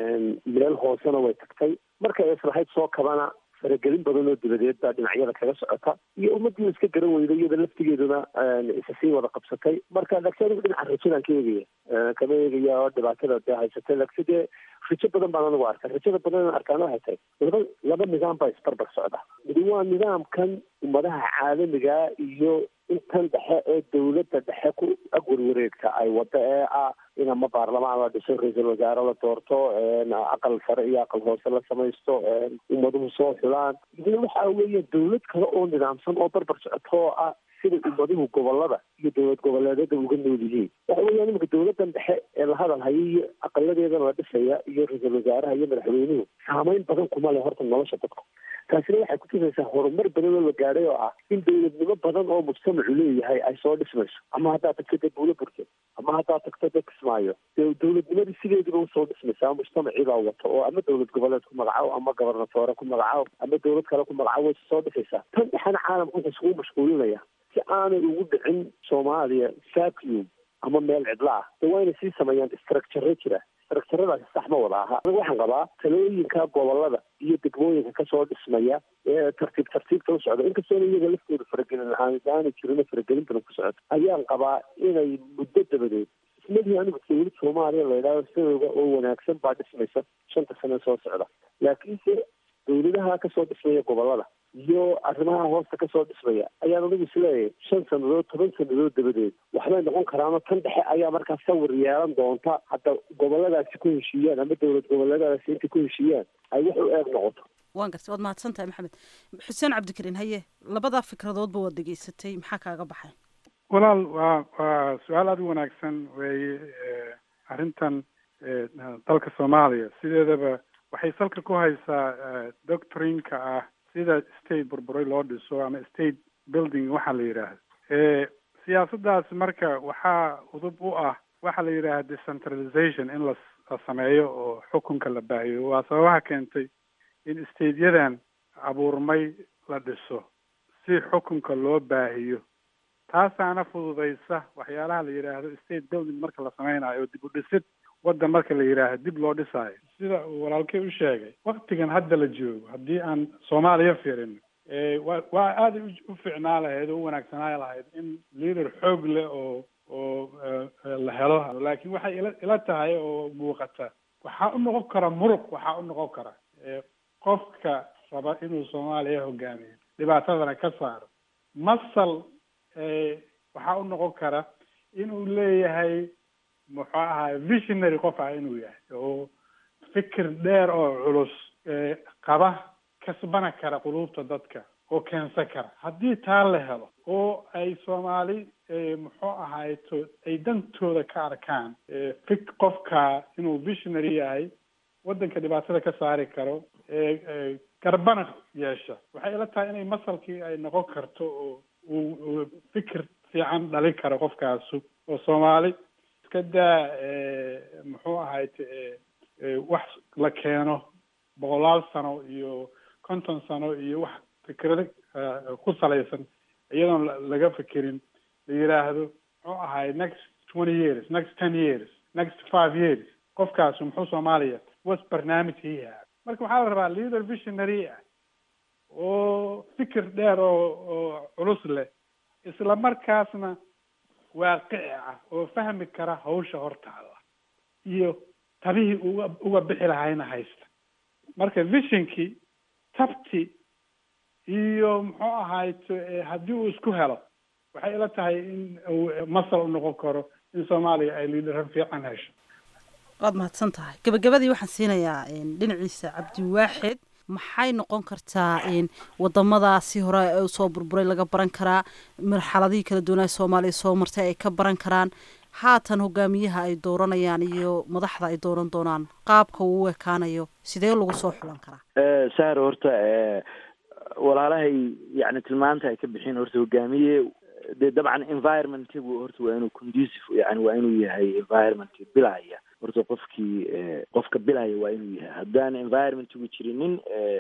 meel hoosena way tagtay markay islahayd soo kabana faragelin badan oo dibadeed baa dhinacyada kaga socota iyo ummadii iska garan weyday iyada laftigeeduna isa sii wada qabsatay marka laakiin anigu dhinaca rajadaan ka eegaya kama eegaya oo dhibaatada dee haysatay laakiin dee rajo badan baan anigu arka rajada badan arkaan waxay tahay laba laba nidaam baa isbarbar socda midi waa nidaamkan ummadaha caalamiga iyo intan dhexe ee dowladda dhexe ku agwarwareegta ay wada ee ah in ama baarlamaan la dhiso ra-iisul wasaare la doorto aqal sare iyo aqal hoose la samaysto ummaduhu soo xulaan idina waxa weeye dowlad kale oo nidaamsan oo barbar socoto oo ah sida ummaduhu gobolada iyo dowlad goboleedyada uga nool yihiin waxa weeyaan iminka dowladan dhexe ee la hadal haya iyo aqaladeedana la dhisaya iyo ra-iisul wasaaraha iyo madaxweynuhu saameyn badan kuma leh horta nolosha dadka taasina waxay kutusaysaa horumar badan oo la gaadhay oo ah in dowladnimo badan oo mujtamacu leeyahay ay soo dhismayso ama haddaad tagto dee buulo burke ama haddaad tagto dee kismaayo dee dowladnimadii sideediba usoo dhismaysaa mujtamacii baa wato oo ama dowlad goboleed ku magacaabo ama gobernatoore ku magacaabo ama dowlad kale ku magacaabo way soo dhisaysaa tan dhexena caalamka wuxuu isugu mashquulinaya si aanay ugu dhicin soomaaliya vacuum ama meel cidla ah de waa inay sii sameeyaan structure jira structuradaasi sax ma wada aha aniga waxaan qabaa talooyinka gobolada iyo degmooyinka kasoo dhismaya ee tartiib tartiibta u socda inkastoona iyaga laftooda faragelin la-aan aanay jirin faragelin badan ku socoto ayaan qabaa inay muddo dabadeed ismadihi anigu dawlad soomaaliya la yidhahdo sidooda oo wanaagsan baa dhismaysa shanta sane soo socda laakiinse dawladaha kasoo dhismaya gobolada iyo arrimaha hoosta kasoo dhismaya ayaan anigu isleeyahay shan sannadood toban sannadood dabadeed waxbay noqon karaano tan dhexe ayaa markaa sawir yeelan doonta hadda goboladaasi ku heshiiyaan ama dowlad goboleedadaasi intay ku heshiiyaan ay wax u eeg noqoto waan gartay waad mahadsan tahay maxamed xuseen cabdikariin haye labadaa fikradoodba waad dhegaysatay maxaa kaaga baxay walaal waa waa su-aal aada u wanaagsan weeye arrintan dalka soomaaliya sideedaba waxay salka ku haysaa doctrinka ah sida state burburay loo dhiso ama state building waxaa la yidhaahdo siyaasaddaas marka waxaa udub u ah waxaa la yidhaahda decentralization in la la sameeyo oo xukunka la baahiyo waa sababaha keentay in stateyadan abuurmay la dhiso si xukunka loo baahiyo taasaana fududaysa waxyaalaha la yidhaahdo state building marka la sameynayo oo dib u dhisid waddan marka la yidhaahdo dib loo dhisaayo sida uu walaalkay u sheegay waktigan hadda la joogo haddii aan soomaaliya fiirin wa waa aada u fiicnaa lahayd oo u wanaagsanaa lahayd in leader xoog leh oo oo la helo laakiin waxay ila ila tahay oo muuqata waxaa u noqon kara muruq waxaa u noqon kara qofka raba inuu soomaaliya hogaamiyo dhibaatadana ka saaro masal waxaa u noqon kara inuu leeyahay muxuu ahaay visionary qof ah inuu yahay oo fikir dheer oo culus qaba kasbana kara quluubta dadka oo keensan kara haddii taa la helo oo ay soomaali muxuu ahayto ay dantooda ka arkaan fik qofka inuu visionary yahay waddanka dhibaatada ka saari karo garbana yeesha waxay ila tahay inay masalkii ay noqon karto oo uu fikir fiican dhalin karo qofkaasu oo soomaali iska daa muxuu ahayt wax la keeno boqolaal sano iyo konton sano iyo wax fikrado ku salaysan iyadoon laga fikirin la yidhaahdo muxuu ahay next twenty years next ten years next five years qofkaasu muxuu soomaaliya was barnaamij hiiha marka waxaa la rabaa leader visionary ah oo fikir dheer oo oo culus leh isla markaasna waaqici ah oo fahmi kara hawsha hortaada iyo tabihii uga uga bixi lahayna haysta marka visionkii tabti iyo muxuu ahayt haddii uu isku helo waxay ila tahay in uu masal u noqon karo in soomaaliya ay liidharan fiican hesho waad mahadsan tahay gabagabadii waxaan siinayaa dhinaciisa cabdiwaaxid maxay noqon kartaa wadamadaasi hore ee usoo burburay laga baran karaa marxaladihii kala duwanaa soomaaliya soo martay ay ka baran karaan haatan hogaamiyaha ay dooranayaan iyo madaxda ay dooran doonaan qaabka uu u ekaanayo sidee lagu soo xulan karaa sahar horta walaalahay yani tilmaanta ay ka bixin horta hogaamiye dee dabcan environmentigu horta waa inuu conducive yani waa inuu yahay environment bilaya horta qofkii qofka bilaya waa inuu yahay haddaan environmentigu jirinin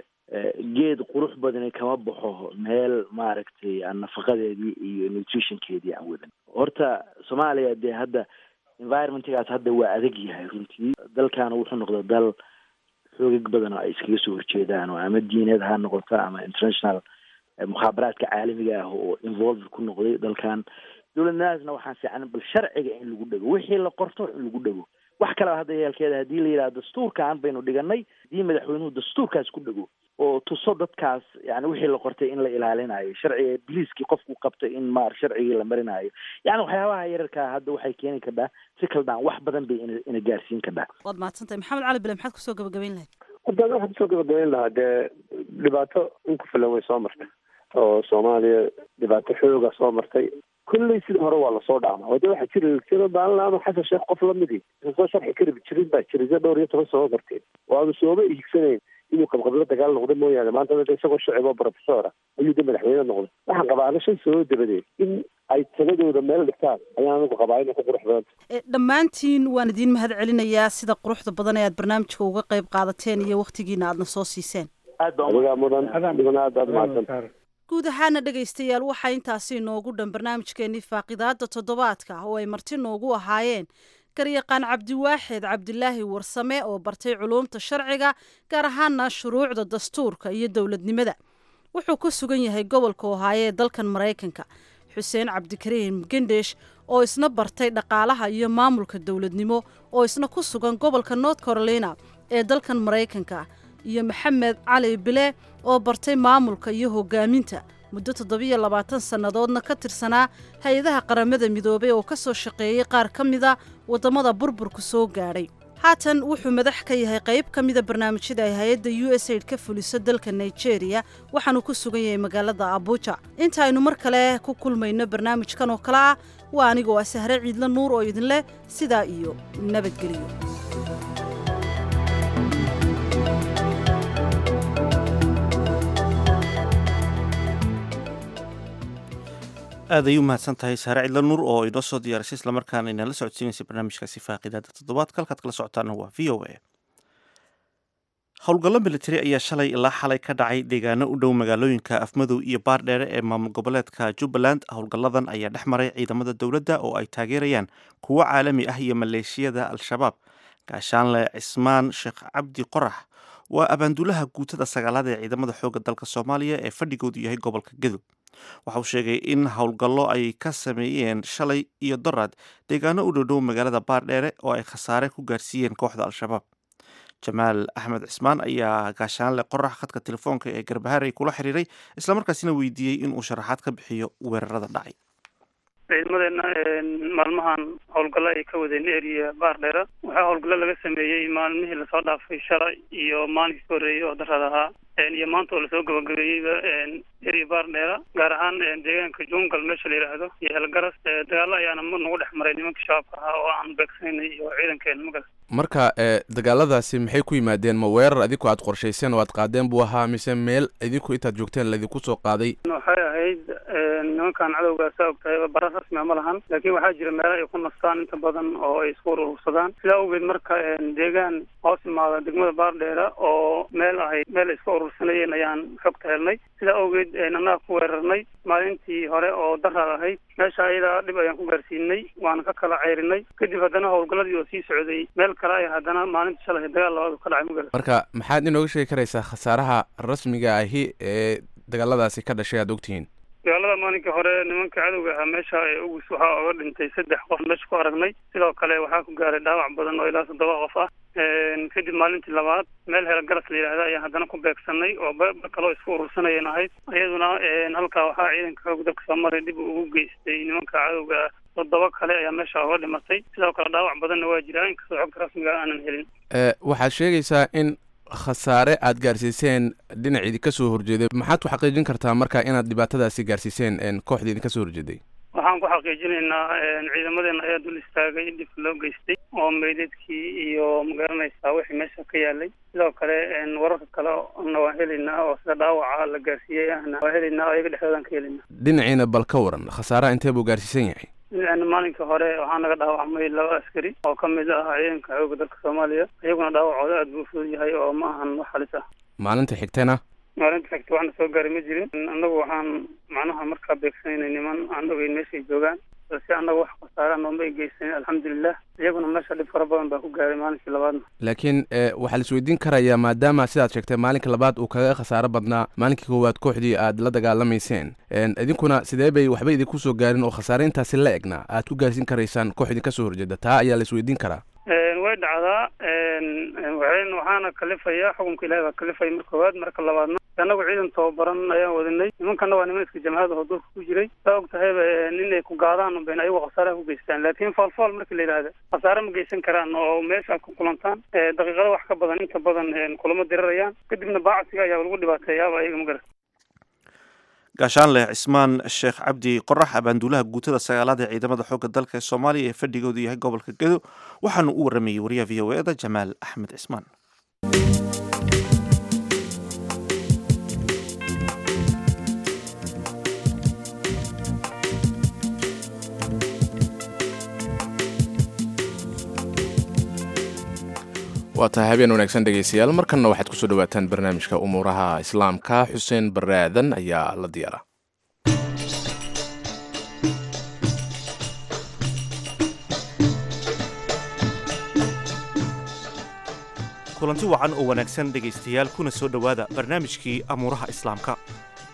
geed qurux badani kama baxo meel maaragtay aan nafaqadeedii iyo nutritionkeedii aan wadan horta soomaaliya dee hadda environmentigaas hadda waa adag yahay runtii dalkaana wuxuu noqda dal xoogag badan oo ay iskaga soo horjeedaan oo ama diineed ha noqoto ama international mukhaabaraadka caalamiga ah oo involved ku noqday dalkan dowladnimadaasna waxaa fiican bal sharciga in lagu dhego wixii la qorto in lagu dhego wax kaleba hadda yeelkeeda haddii la yidhaha dastuurkaan baynu dhiganay haddii madaxweynuhu dastuurkaas ku dhego oo tuso dadkaas yani wixii la qortay in la ilaalinayo sharciga biliiskii qofku qabtay in maar sharcigii la marinayo yani waxyaabaha yararkaa hadda waxay keeni kadhaa si kaldaan wax badan bay ina ina gaarsiin kadhaa waad mahadsan tahay maxamed cali bile maxaad kusoo gabagabayn lahayd haddaan waxaan kusoo gabagabayn lahaa dee dhibaato in ku filan way soo martay oo soomaaliya dhibaato xooga soo martay kulley sidii hore waa lasoo dhaama wade waxaa jiri jiro maalin ama xasan sheekh qof lamidii soo sharxi kari jirin baa jiray se dhowr iyo toban soo marteen oo aanu sooma iigsanayn inuu qabqablo dagaal noqdo mooyaane maanta dada isagoo shacib oo professora ayuu de madaxweyne noqday waxaan qabaa ana shan sano dabadeed in ay taladooda meel dhigtaan ayaan anigu qabaa inay ku qurux badanta dhammaantiin waan idiin mahad celinayaa sida quruxda badan ee aad barnaamijka uga qayb qaadateen iyo waktigiina aadna soo siiseen adigaa mudan mudan aad aad mahadsan guud ahaana dhegaystayaal waxaa intaasi inoogu dhan barnaamijkeenii faaqidaada toddobaadka oo ay marti noogu ahaayeen garyaqaan cabdiwaaxid cabdilaahi warsame oo bartay culuumta sharciga gaar ahaana shuruucda dastuurka iyo dowladnimada wuxuu ku sugan yahay gobolka ohaayo ee dalkan maraykanka xuseen cabdikariim gendhesh oo isna bartay dhaqaalaha iyo maamulka dowladnimo oo isna ku sugan gobolka north carolina ee dalkan maraykanka iyo maxamed cali bile oo bartay maamulka iyo hogaaminta muddo toddobiyo labaatan sannadoodna ka tirsanaa hay-adaha qaramada midoobay oo ka soo shaqeeyey qaar ka mida waddamada burburku soo gaadhay haatan wuxuu madax ka yahay qayb ka mida barnaamijyada ay hay-adda u s aid ka fuliso dalka nigeria waxaanu ku sugan yahay magaalada abuja inta aynu mar kale ku kulmayno barnaamijkan oo kale ah waa anigoo ah sahre ciidla nuur oo idin leh sidaa iyo nabadgelyo aad ay u mahadsan tahay saare cidla nuur oo inoo soo diyaarisay islamarkaana inala socodsiinaysay barnaamijkaasi faaqidaada toddobaadka halkaad kala socotaana waa v o a howlgallo militari ayaa shalay ilaa xalay ka dhacay deegaano u dhow magaalooyinka afmadow iyo baardheere ee maamul goboleedka jubbaland howlgalladan ayaa dhex maray ciidamada dowladda oo ay taageerayaan kuwo caalami ah iyo maleeshiyada al-shabaab gaashaanle cismaan sheekh cabdi qorax waa abaanduulaha guutada sagaalaad ee ciidamada xoogga dalka soomaaliya ee fadhigoodu yahay gobolka gadow waxa uu sheegay in howlgallo ay ka sameeyeen shalay iyo doraad deegaano u dhowdhow magaalada baardheere oo ay khasaare ku gaarsiiyeen kooxda al-shabaab jamaal axmed cismaan ayaa gaashaanle qorax khadka telefoonka ee garbaharey kula xiriiray islamarkaasina weydiiyey inuu sharaxaad ka bixiyo weerarada dhacay ciidamadeena maalmahan howlgallo ay ka wadeen eriya baardheera waxaa howlgallo laga sameeyey maalmihii lasoo dhaafay shalay iyo maalinkii ka horreeyey oo darad ahaa iyo maanta oo lasoo gabagabeeyeyba eriya baardheera gaar ahaan deegaanka jungal meesha la yidhaahdo iyo helgaras dagaalo ayaana mar nagu dhex maray nimanka shabaabka ahaa oo aan beegsanay iyo ciidankeena magas marka ee dagaaladaasi maxay ku yimaadeen ma weerar adinku aad qorshayseen oo aad qaadeen buu ahaa mise meel idinku intaad joogteen laydinku soo qaaday waxay ahayd nimankan cadowgaa saa og tahay bara rasmia ma lahan laakiin waxaa jira meelo ay ku nastaan inta badan oo ay isku urursadaan sidaa awgeed marka deegaan hoos imaada degmada baardheera oo meel ahayd meel ay isku urursanayeen ayaan xogta helnay sidaa awgeed annaga ku weerarnay maalintii hore oo daraad ahayd meesha ayadaa dhib ayaan ku gaarsiinay waana ka kala ceyrinay kadib haddana howlgalladii oo sii socday meel kale ay haddana maalinta shalay dagaal labaad ka dhacay magal marka maxaad inooga sheegi karaysaa khasaaraha rasmiga ahi ee dagaaladaasi ka dhashay aad ogtihiin dagaalada maalinkai hore nimanka cadowga ahaa meesha ugus waxaa oga dhintay saddex qof meesha ku aragnay sidoo kale waxaa ku gaaray dhaawac badan oo ilaa toddoba qof ah kadib maalintii labaad meel helgaras la yidhahda ayaan haddana ku beegsanay oo ba kaloo isku urursanayeen ahayd iyaduna halkaa waxaa ciidanka xoog dalka soomaaliya dib ugu geystay nimanka cadowga ah toddoba kale ayaa meesha oga dhimatay sidoo kale dhaawac badanna waa jiraa inkastoo xogta rasmiga aanan helin waxaad sheegaysaa in khasaare aad gaarsiiseen dhinac idinka soo horjeeday maxaad ku xaqiijin kartaa marka inaad dhibaatadaasi gaarsiiseen kooxda idinka soo horjeeday waxaan ku xaqiijinaynaa ciidamadeena ayaa dul istaagay dhibka loo geystay oo meydadkii iyo magaranaysaa wixii meesha ka yaalay sidoo kale wararka kale na waan helaynaa oo sida dhaawaca la gaarsiiyey ahna waan helaynaa ayaga dhexdoodaan ka helaynaa dhinaciina bal ka waran khasaaraha intee buu gaarsiisan yahay dhinacna maalinka hore waxaa naga dhaawacmay laba askari oo ka mid ah ciidanka xoogga dalka soomaaliya iyaguna dhaawacooda aada buu fudud yahay oo ma ahan wax halis ah maalinta xigtana maalinta xigta waxna soo gaaray ma jirin annagu waxaan macnaha markaa beegsanaynay niman aan ogeyn meeshay joogaan balse annaga wax khasaara nooma ay geysanin alxamdulilah iyaguna meesha dhib fara badan baa ku gaaray maalinkii labaadna laakiin waxaa la isweydiin karayaa maadaama sidaad sheegtay maalinka labaad uu kaga khasaaro badnaa maalinkii koowaad kooxdii aad la dagaalamayseen idinkuna sidee bay waxba idinku soo gaarin oo khasaare intaasi la egna aad ku gaarsiin karaysaan koox idinka soo horjeeda taa ayaa la isweydiin karaa way dhacdaa waxaana kalifaya xukunka ilahi baa kalifaya marka koowaad marka labaadna annagu ciidan tababaran ayaan wadinay nimankana waa niman iska jamhada oo dulka ku jiray saa og tahayba inay ku gaadaan ben ayagu khasaaraha ku geystaan laakiin foolfool marka la yidhahda khasaare ma geysan karaan oo meesha aad ku kulantaan daqiiqado wax ka badan inta badan kulamo dirarayaan kadibna baacsiga ayaa lagu dhibaateeyaaba ayaga ma garan gaashaanleh cismaan sheekh cabdi qorax abaanduulaha guutada sagaalaad ee ciidamada xoogga dalka ee soomaaliya ee fadhigoodu yahay gobolka gedo waxaanu u waramayey wariyaha v o e da jamaal axmed cismaan waa tahay habeen wanaagsan dhegaystayaal markanna waxaad kusoo dhawaataan barnaamijka umuuraha islaamka xuseen baraadan ayaa la diyaara kulanti wacan oo wanaagsan dhegaystayaal kuna soo dhowaada barnaamijkii amuuraha islaamka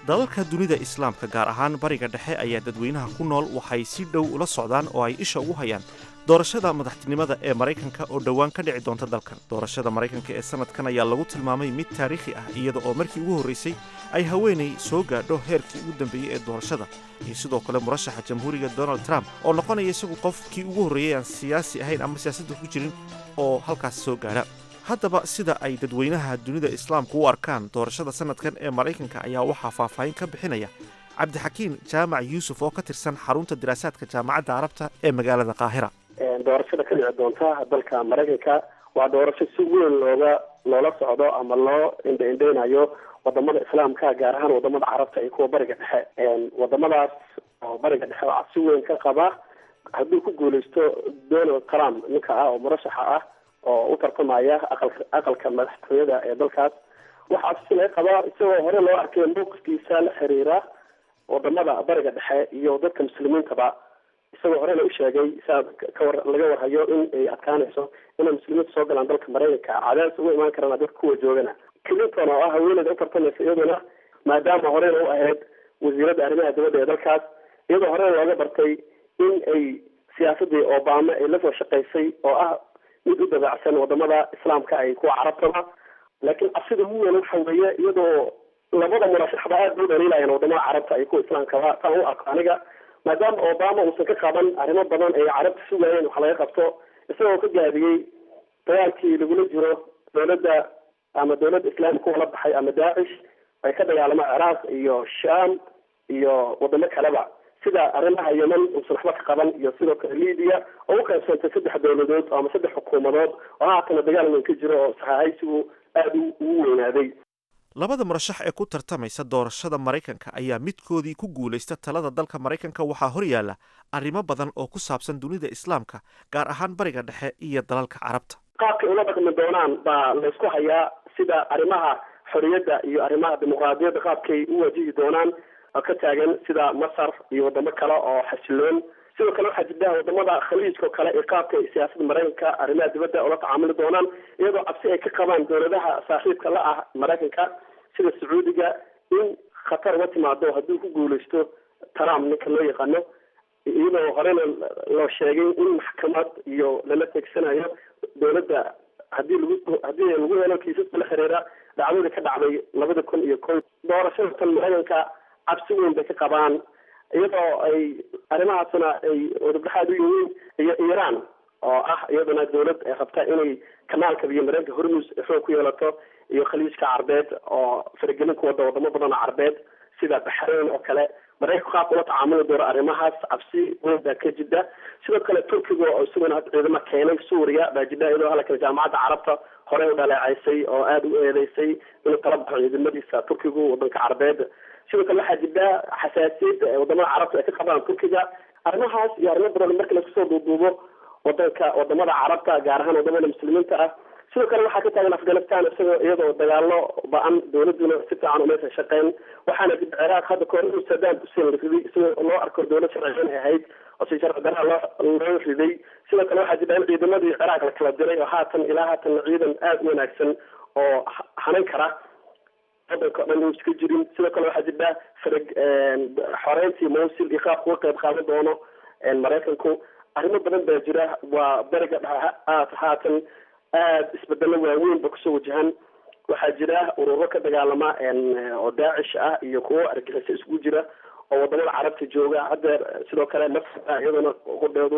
dalalka dunida islaamka gaar ahaan bariga dhexe ayaa dadweynaha ku nool waxay si dhow ula socdaan oo ay isha ugu hayaan doorashada madaxtinimada ee maraykanka oo dhowaan ka dhici doonta dalkan doorashada maraykanka ee sanadkan ayaa lagu tilmaamay mid taariikhi ah iyada oo markii ugu horraysay ay haweenay soo gaadho heerkii ugu dambeeyey ee doorashada iyo sidoo kale murashaxa jamhuuriga donald trump oo noqonaya isagu qofkii ugu horreeyey aan siyaasi ahayn ama siyaasadda ku jirin oo halkaas soo gaadha haddaba sida ay dadweynaha dunida islaamku u arkaan doorashada sanadkan ee maraykanka ayaa waxaa faahfaahin ka bixinaya cabdixakiin jaamac yuusuf oo ka tirsan xarunta diraasaadka jaamacadda carabta ee magaalada qaahira doorashada ka dhici doonta dalka maraykanka waa doorasho si weyn looga loola socdo ama loo indha-indheynayo wadamada islaamka gaar ahaan wadamada carabta iyo kuwa bariga dhexe wadamadaas oo bariga dhexe waxaa si weyn ka qaba hadduu ku guuleysto donald trump ninka ah oo murashaxa ah oo u tartamaya aqalka aqalka madaxtooyada ee dalkaas waxaa si laga qabaa isagoo hore loo arkay mowqifkiisa la xiriira wadamada bariga dhexe iyo dadka muslimiintaba isagoo horena u sheegay saa kawar laga warhayo in ay adkaanayso inay muslimiinta soo galaan dalka maraykanka cadaadis uga imaan karaan dadka kuwa joogana clinton oo ah haweeneyda u tartamaysa iyaduna maadaama horena u ahayd wasiiradda arrimaha dibadda ee dalkaas iyadoo horena looga bartay in ay siyaasadii obama ay lasoo shaqaysay oo ah mid u dabeecsan wadamada islaamka ay kuwa carabtaba laakiin cabsida ugu weyn waxa weeye iyadoo labada murashaxba aad bay u dhaliilayaan wadamada carabta iyo kuwa islaamkaba taan u arko aniga maadaama obama uusan ka qaban arrimo badan ay carabta sugaayeen wax laga qabto isagoo ka gaabiyey dagaalkii lagula jiro dowladda ama dowladda islaamika kuwa la baxay ama daacish ay ka dagaalamo ciraaq iyo sham iyo wadamo kaleba sida arrimaha yemen uusan waxba ka qaban iyo sidoo kale libiya oo u qaybsantay saddex dowladood ama saddex xukuumadood oo haatana dagaal weyn ka jiro oo saxaahaysigu aada ugu weynaaday labada murashax ee ku tartamaysa doorashada maraykanka ayaa midkoodii ku guulaysta talada dalka maraykanka waxaa hor yaalla arrimo badan oo ku saabsan dunida islaamka gaar ahaan bariga dhexe iyo dalalka carabta qaabkay ula dhaqmi doonaan baa laysku hayaa sida arrimaha xorriyadda iyo arrimaha dimuqraadiyadda qaabkay u wajihi doonaan ka taagan sida masar iyo wadamo kale oo xasiloon sidoo kale waxaa jirta wadamada khaliijka oo kale iyo qaabka siyaasadda maraykanka arrimaha dibadda ula tacaamuli doonaan iyadoo cabsi ay ka qabaan dowladaha saaxiibka la ah maraykanka sida sacuudiga in khatar uga timaado hadduu ku guuleysto trump ninka loo yaqaano iyadoo horena loo sheegay in maxkamad iyo lala teegsanayo dowladda hadii lagu haddii lagu helo kiisaska la xiriira dhacdadii ka dhacday labada kun iyo ko doorashada tan maraykanka cabsi weyn bay ka qabaan iyadoo ay arrimahaasna ay wadabdhaxaad u yihiin iyo iiraan oo ah iyaduna dowlad ay rabta inay kanaalka iyo mareenka hormus xoog ku yeelato iyo khaliijka carbeed oo faragelin ku wada wadamo badan oo carbeed sida baxrayn oo kale maraykanku qaabka ula tacaamuli doono arrimahaas cabsi weyn baa ka jida sidoo kale turkiga oo isaguna hadda ciidamo keenay suuriya baa jida iyadoo halkan jaamacadda carabta horey u dhaleecaysay oo aada u eedeysay inuu tala baxo ciidamadiisa turkigu wadanka carbeed sidoo kale waxaa jirta xasaasiyad wadamada carabta ay ka qabaan turkiga arrimahaas iyo arrimo badan marka laisku soo duuduubo wadanka wadamada carabta gaar ahaan wadamada muslimiinta ah sidoo kale waxaa ka taagan afghanistan isagoo iyadoo dagaalo ba-an dowladuna si fiican umaysan shaqeyn waxaana dib ciraaq hadda kahor inuu saddam hussein la riday isagoo loo arko dowlad sharciyan ay ahayd oo si sharci daraa loo loo riday sidoo kale waxaa jirta in ciidamadii ciraaq la kala diray oo haatan ilaa haatan ciidan aada u wanaagsan oo hanan kara wadanka o dhan uu iska jirin sidoo kale waxaa jirta farag xoreyntii mawsil iyo qaabka uga qayb qaadan doono maraykanku arrimo badan baa jira waa beriga dhexe haatan aada isbedelo waaweyn ba kusoo wajahan waxaa jira ururo ka dagaalama oo daacish ah iyo kuwo argaxiso isugu jira oo wadamada carabta jooga haddeer sidoo kale masra iyadana qudheedu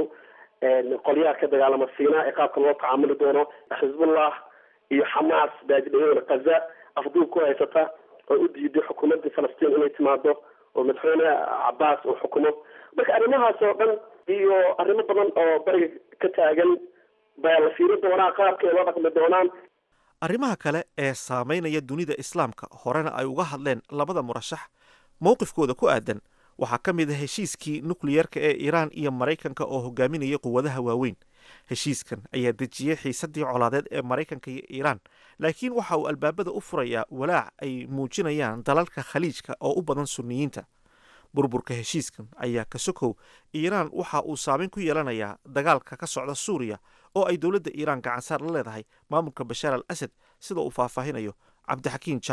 qolyaha ka dagaalama siina ee qaabka loo tacaamuli doono xisbullah iyo xamaas baa jira iyadana kaza afduub ku haysata oo u diiday xukuumadda falastiin inay timaado oo madaxweyne cabaas uu xukumo marka arrimahaas oo dhan iyo arrimo badan oo bariga ka taagan baa la fiiri doonaa qaabkay loo dhaqmi doonaan arrimaha kale ee saamaynaya dunida islaamka horena ay uga hadleen labada murashax mowqifkooda ku aadan waxaa ka mid a heshiiskii nukliyerka ee iiraan iyo maraykanka oo hogaaminaya quwadaha waaweyn heshiiskan ayaa dejiyey xiisaddii colaadeed ee maraykanka iyo iiraan laakiin waxa uu albaabada u furayaa walaac ay muujinayaan dalalka khaliijka oo u badan sunniyiinta burburka heshiiskan ayaa ka sokow iiraan waxa uu saameyn ku yeelanayaa dagaalka ka socda suuriya oo ay dowladda iiraan gacansaar la leedahay maamulka bashaar al asad sida uu faahfaahinayo cabdixakiin jaamac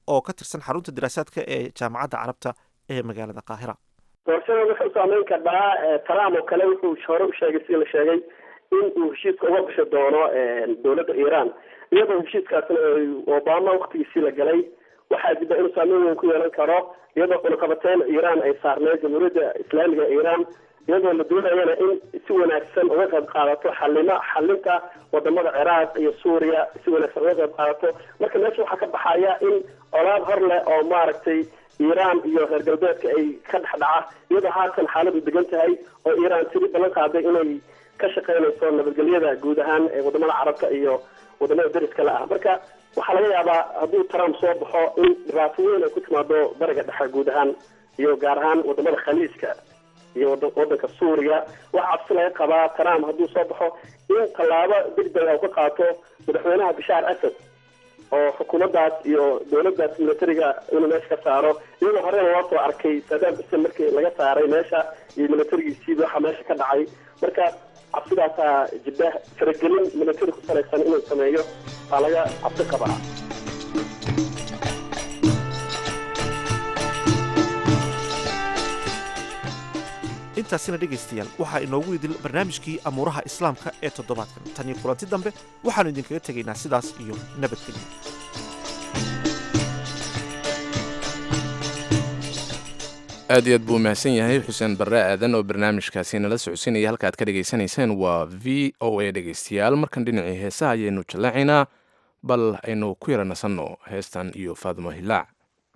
oo ka tirsan xarunta diraasaadka ee jaamacadda carabta ee magaalada qaahira doorashada wuxuu saameyn karaa trump oo kale wuxuu hore u sheegay sida la sheegay in uu heshiiska uga bixi doono dowladda iran iyadoo heshiiskaasna obama waktigiisii la galay waxaa jira inuu saameyn weyn ku yeelan karo iyadoo cunaqabateyn iran ay saarneyd jamhuuriyadda islaamiga ee iran iyadoo la doonayana in si wanaagsan uga qayb qaadato xalima xalinta wadamada ciraaq iyo suuriya si wanaagsan uga qayb qaadato marka meesha waxaa ka baxaya in colaad hor leh oo maaragtay iran iyo reer galbeedka ay ka dhex dhaca iyadoo haatan xaaladu degan tahay oo iran tiri ballan qaaday inay ka shaqeynayso nabadgelyada guud ahaan ee wadamada carabta iyo wadamada dariska la ah marka waxaa laga yaabaa hadduu trump soo baxo in dhibaato weyn ay ku timaado bariga dhexe guud ahaan iyo gaar ahaan wadamada khaliijka iyo wadanka suuriya waxaa cabsi laga qabaa trump hadduu soo baxo in tallaabo degdeg u ka qaato madaxweynaha bashaar asad oo xukuumaddaas iyo dowladdaas militariga inuu meesha ka saaro iyadoo horena loo soo arkay saddam xuseen markii laga saaray meesha iyo militarigiisiiba waxa meesha ka dhacay marka cabsidaasaa jidda faragelin militari ku salaysan inuu sameeyo baa laga cabsi qabaa intaasina dhegaystayaal waxaa inoogu idil barnaamijkii amuuraha islaamka ee toddobaadkan tan iyo kulanti dambe waxaannu idinkaga tegaynaa sidaas iyo nabadgelyo aad iyo aad buu mahadsan yahay xuseen barre aadan oo barnaamijkaasi nala socodsiinaya halka aad ka dhegaysanayseen waa v o a dhegaystayaal markan dhinacii heesaha ayaynu jallaacaynaa bal aynu ku yara nasanno heestan iyo faadimo hilaac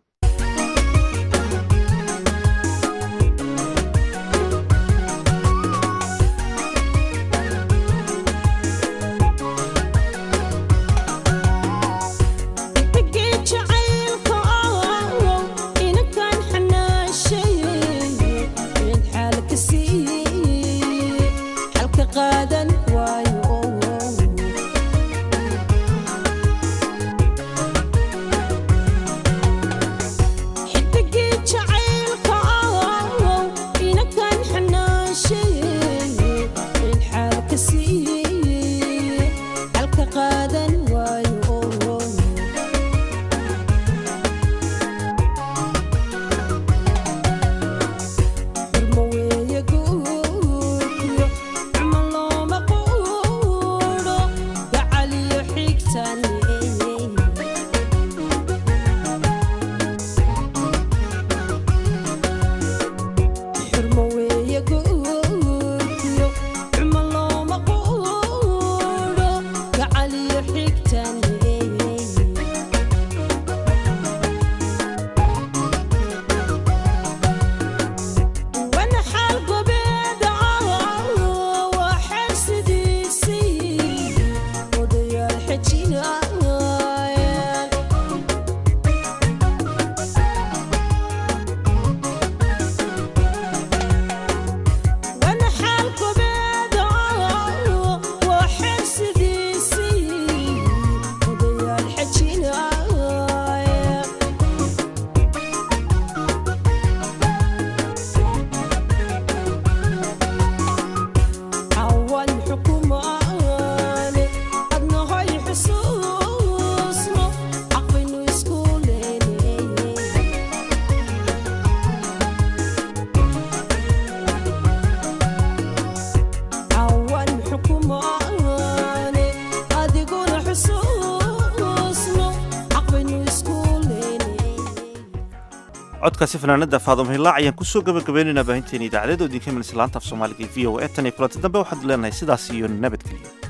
codkaasi fanaanada faadum hilaac ayaan kusoo gabagabaynaynaa baahinteena idaacadeed oo idinka imanaysa laanta af soomaaliga v o e tan iyo kulanti dambe waxaad leenahay sidaas iyo nabadgelyo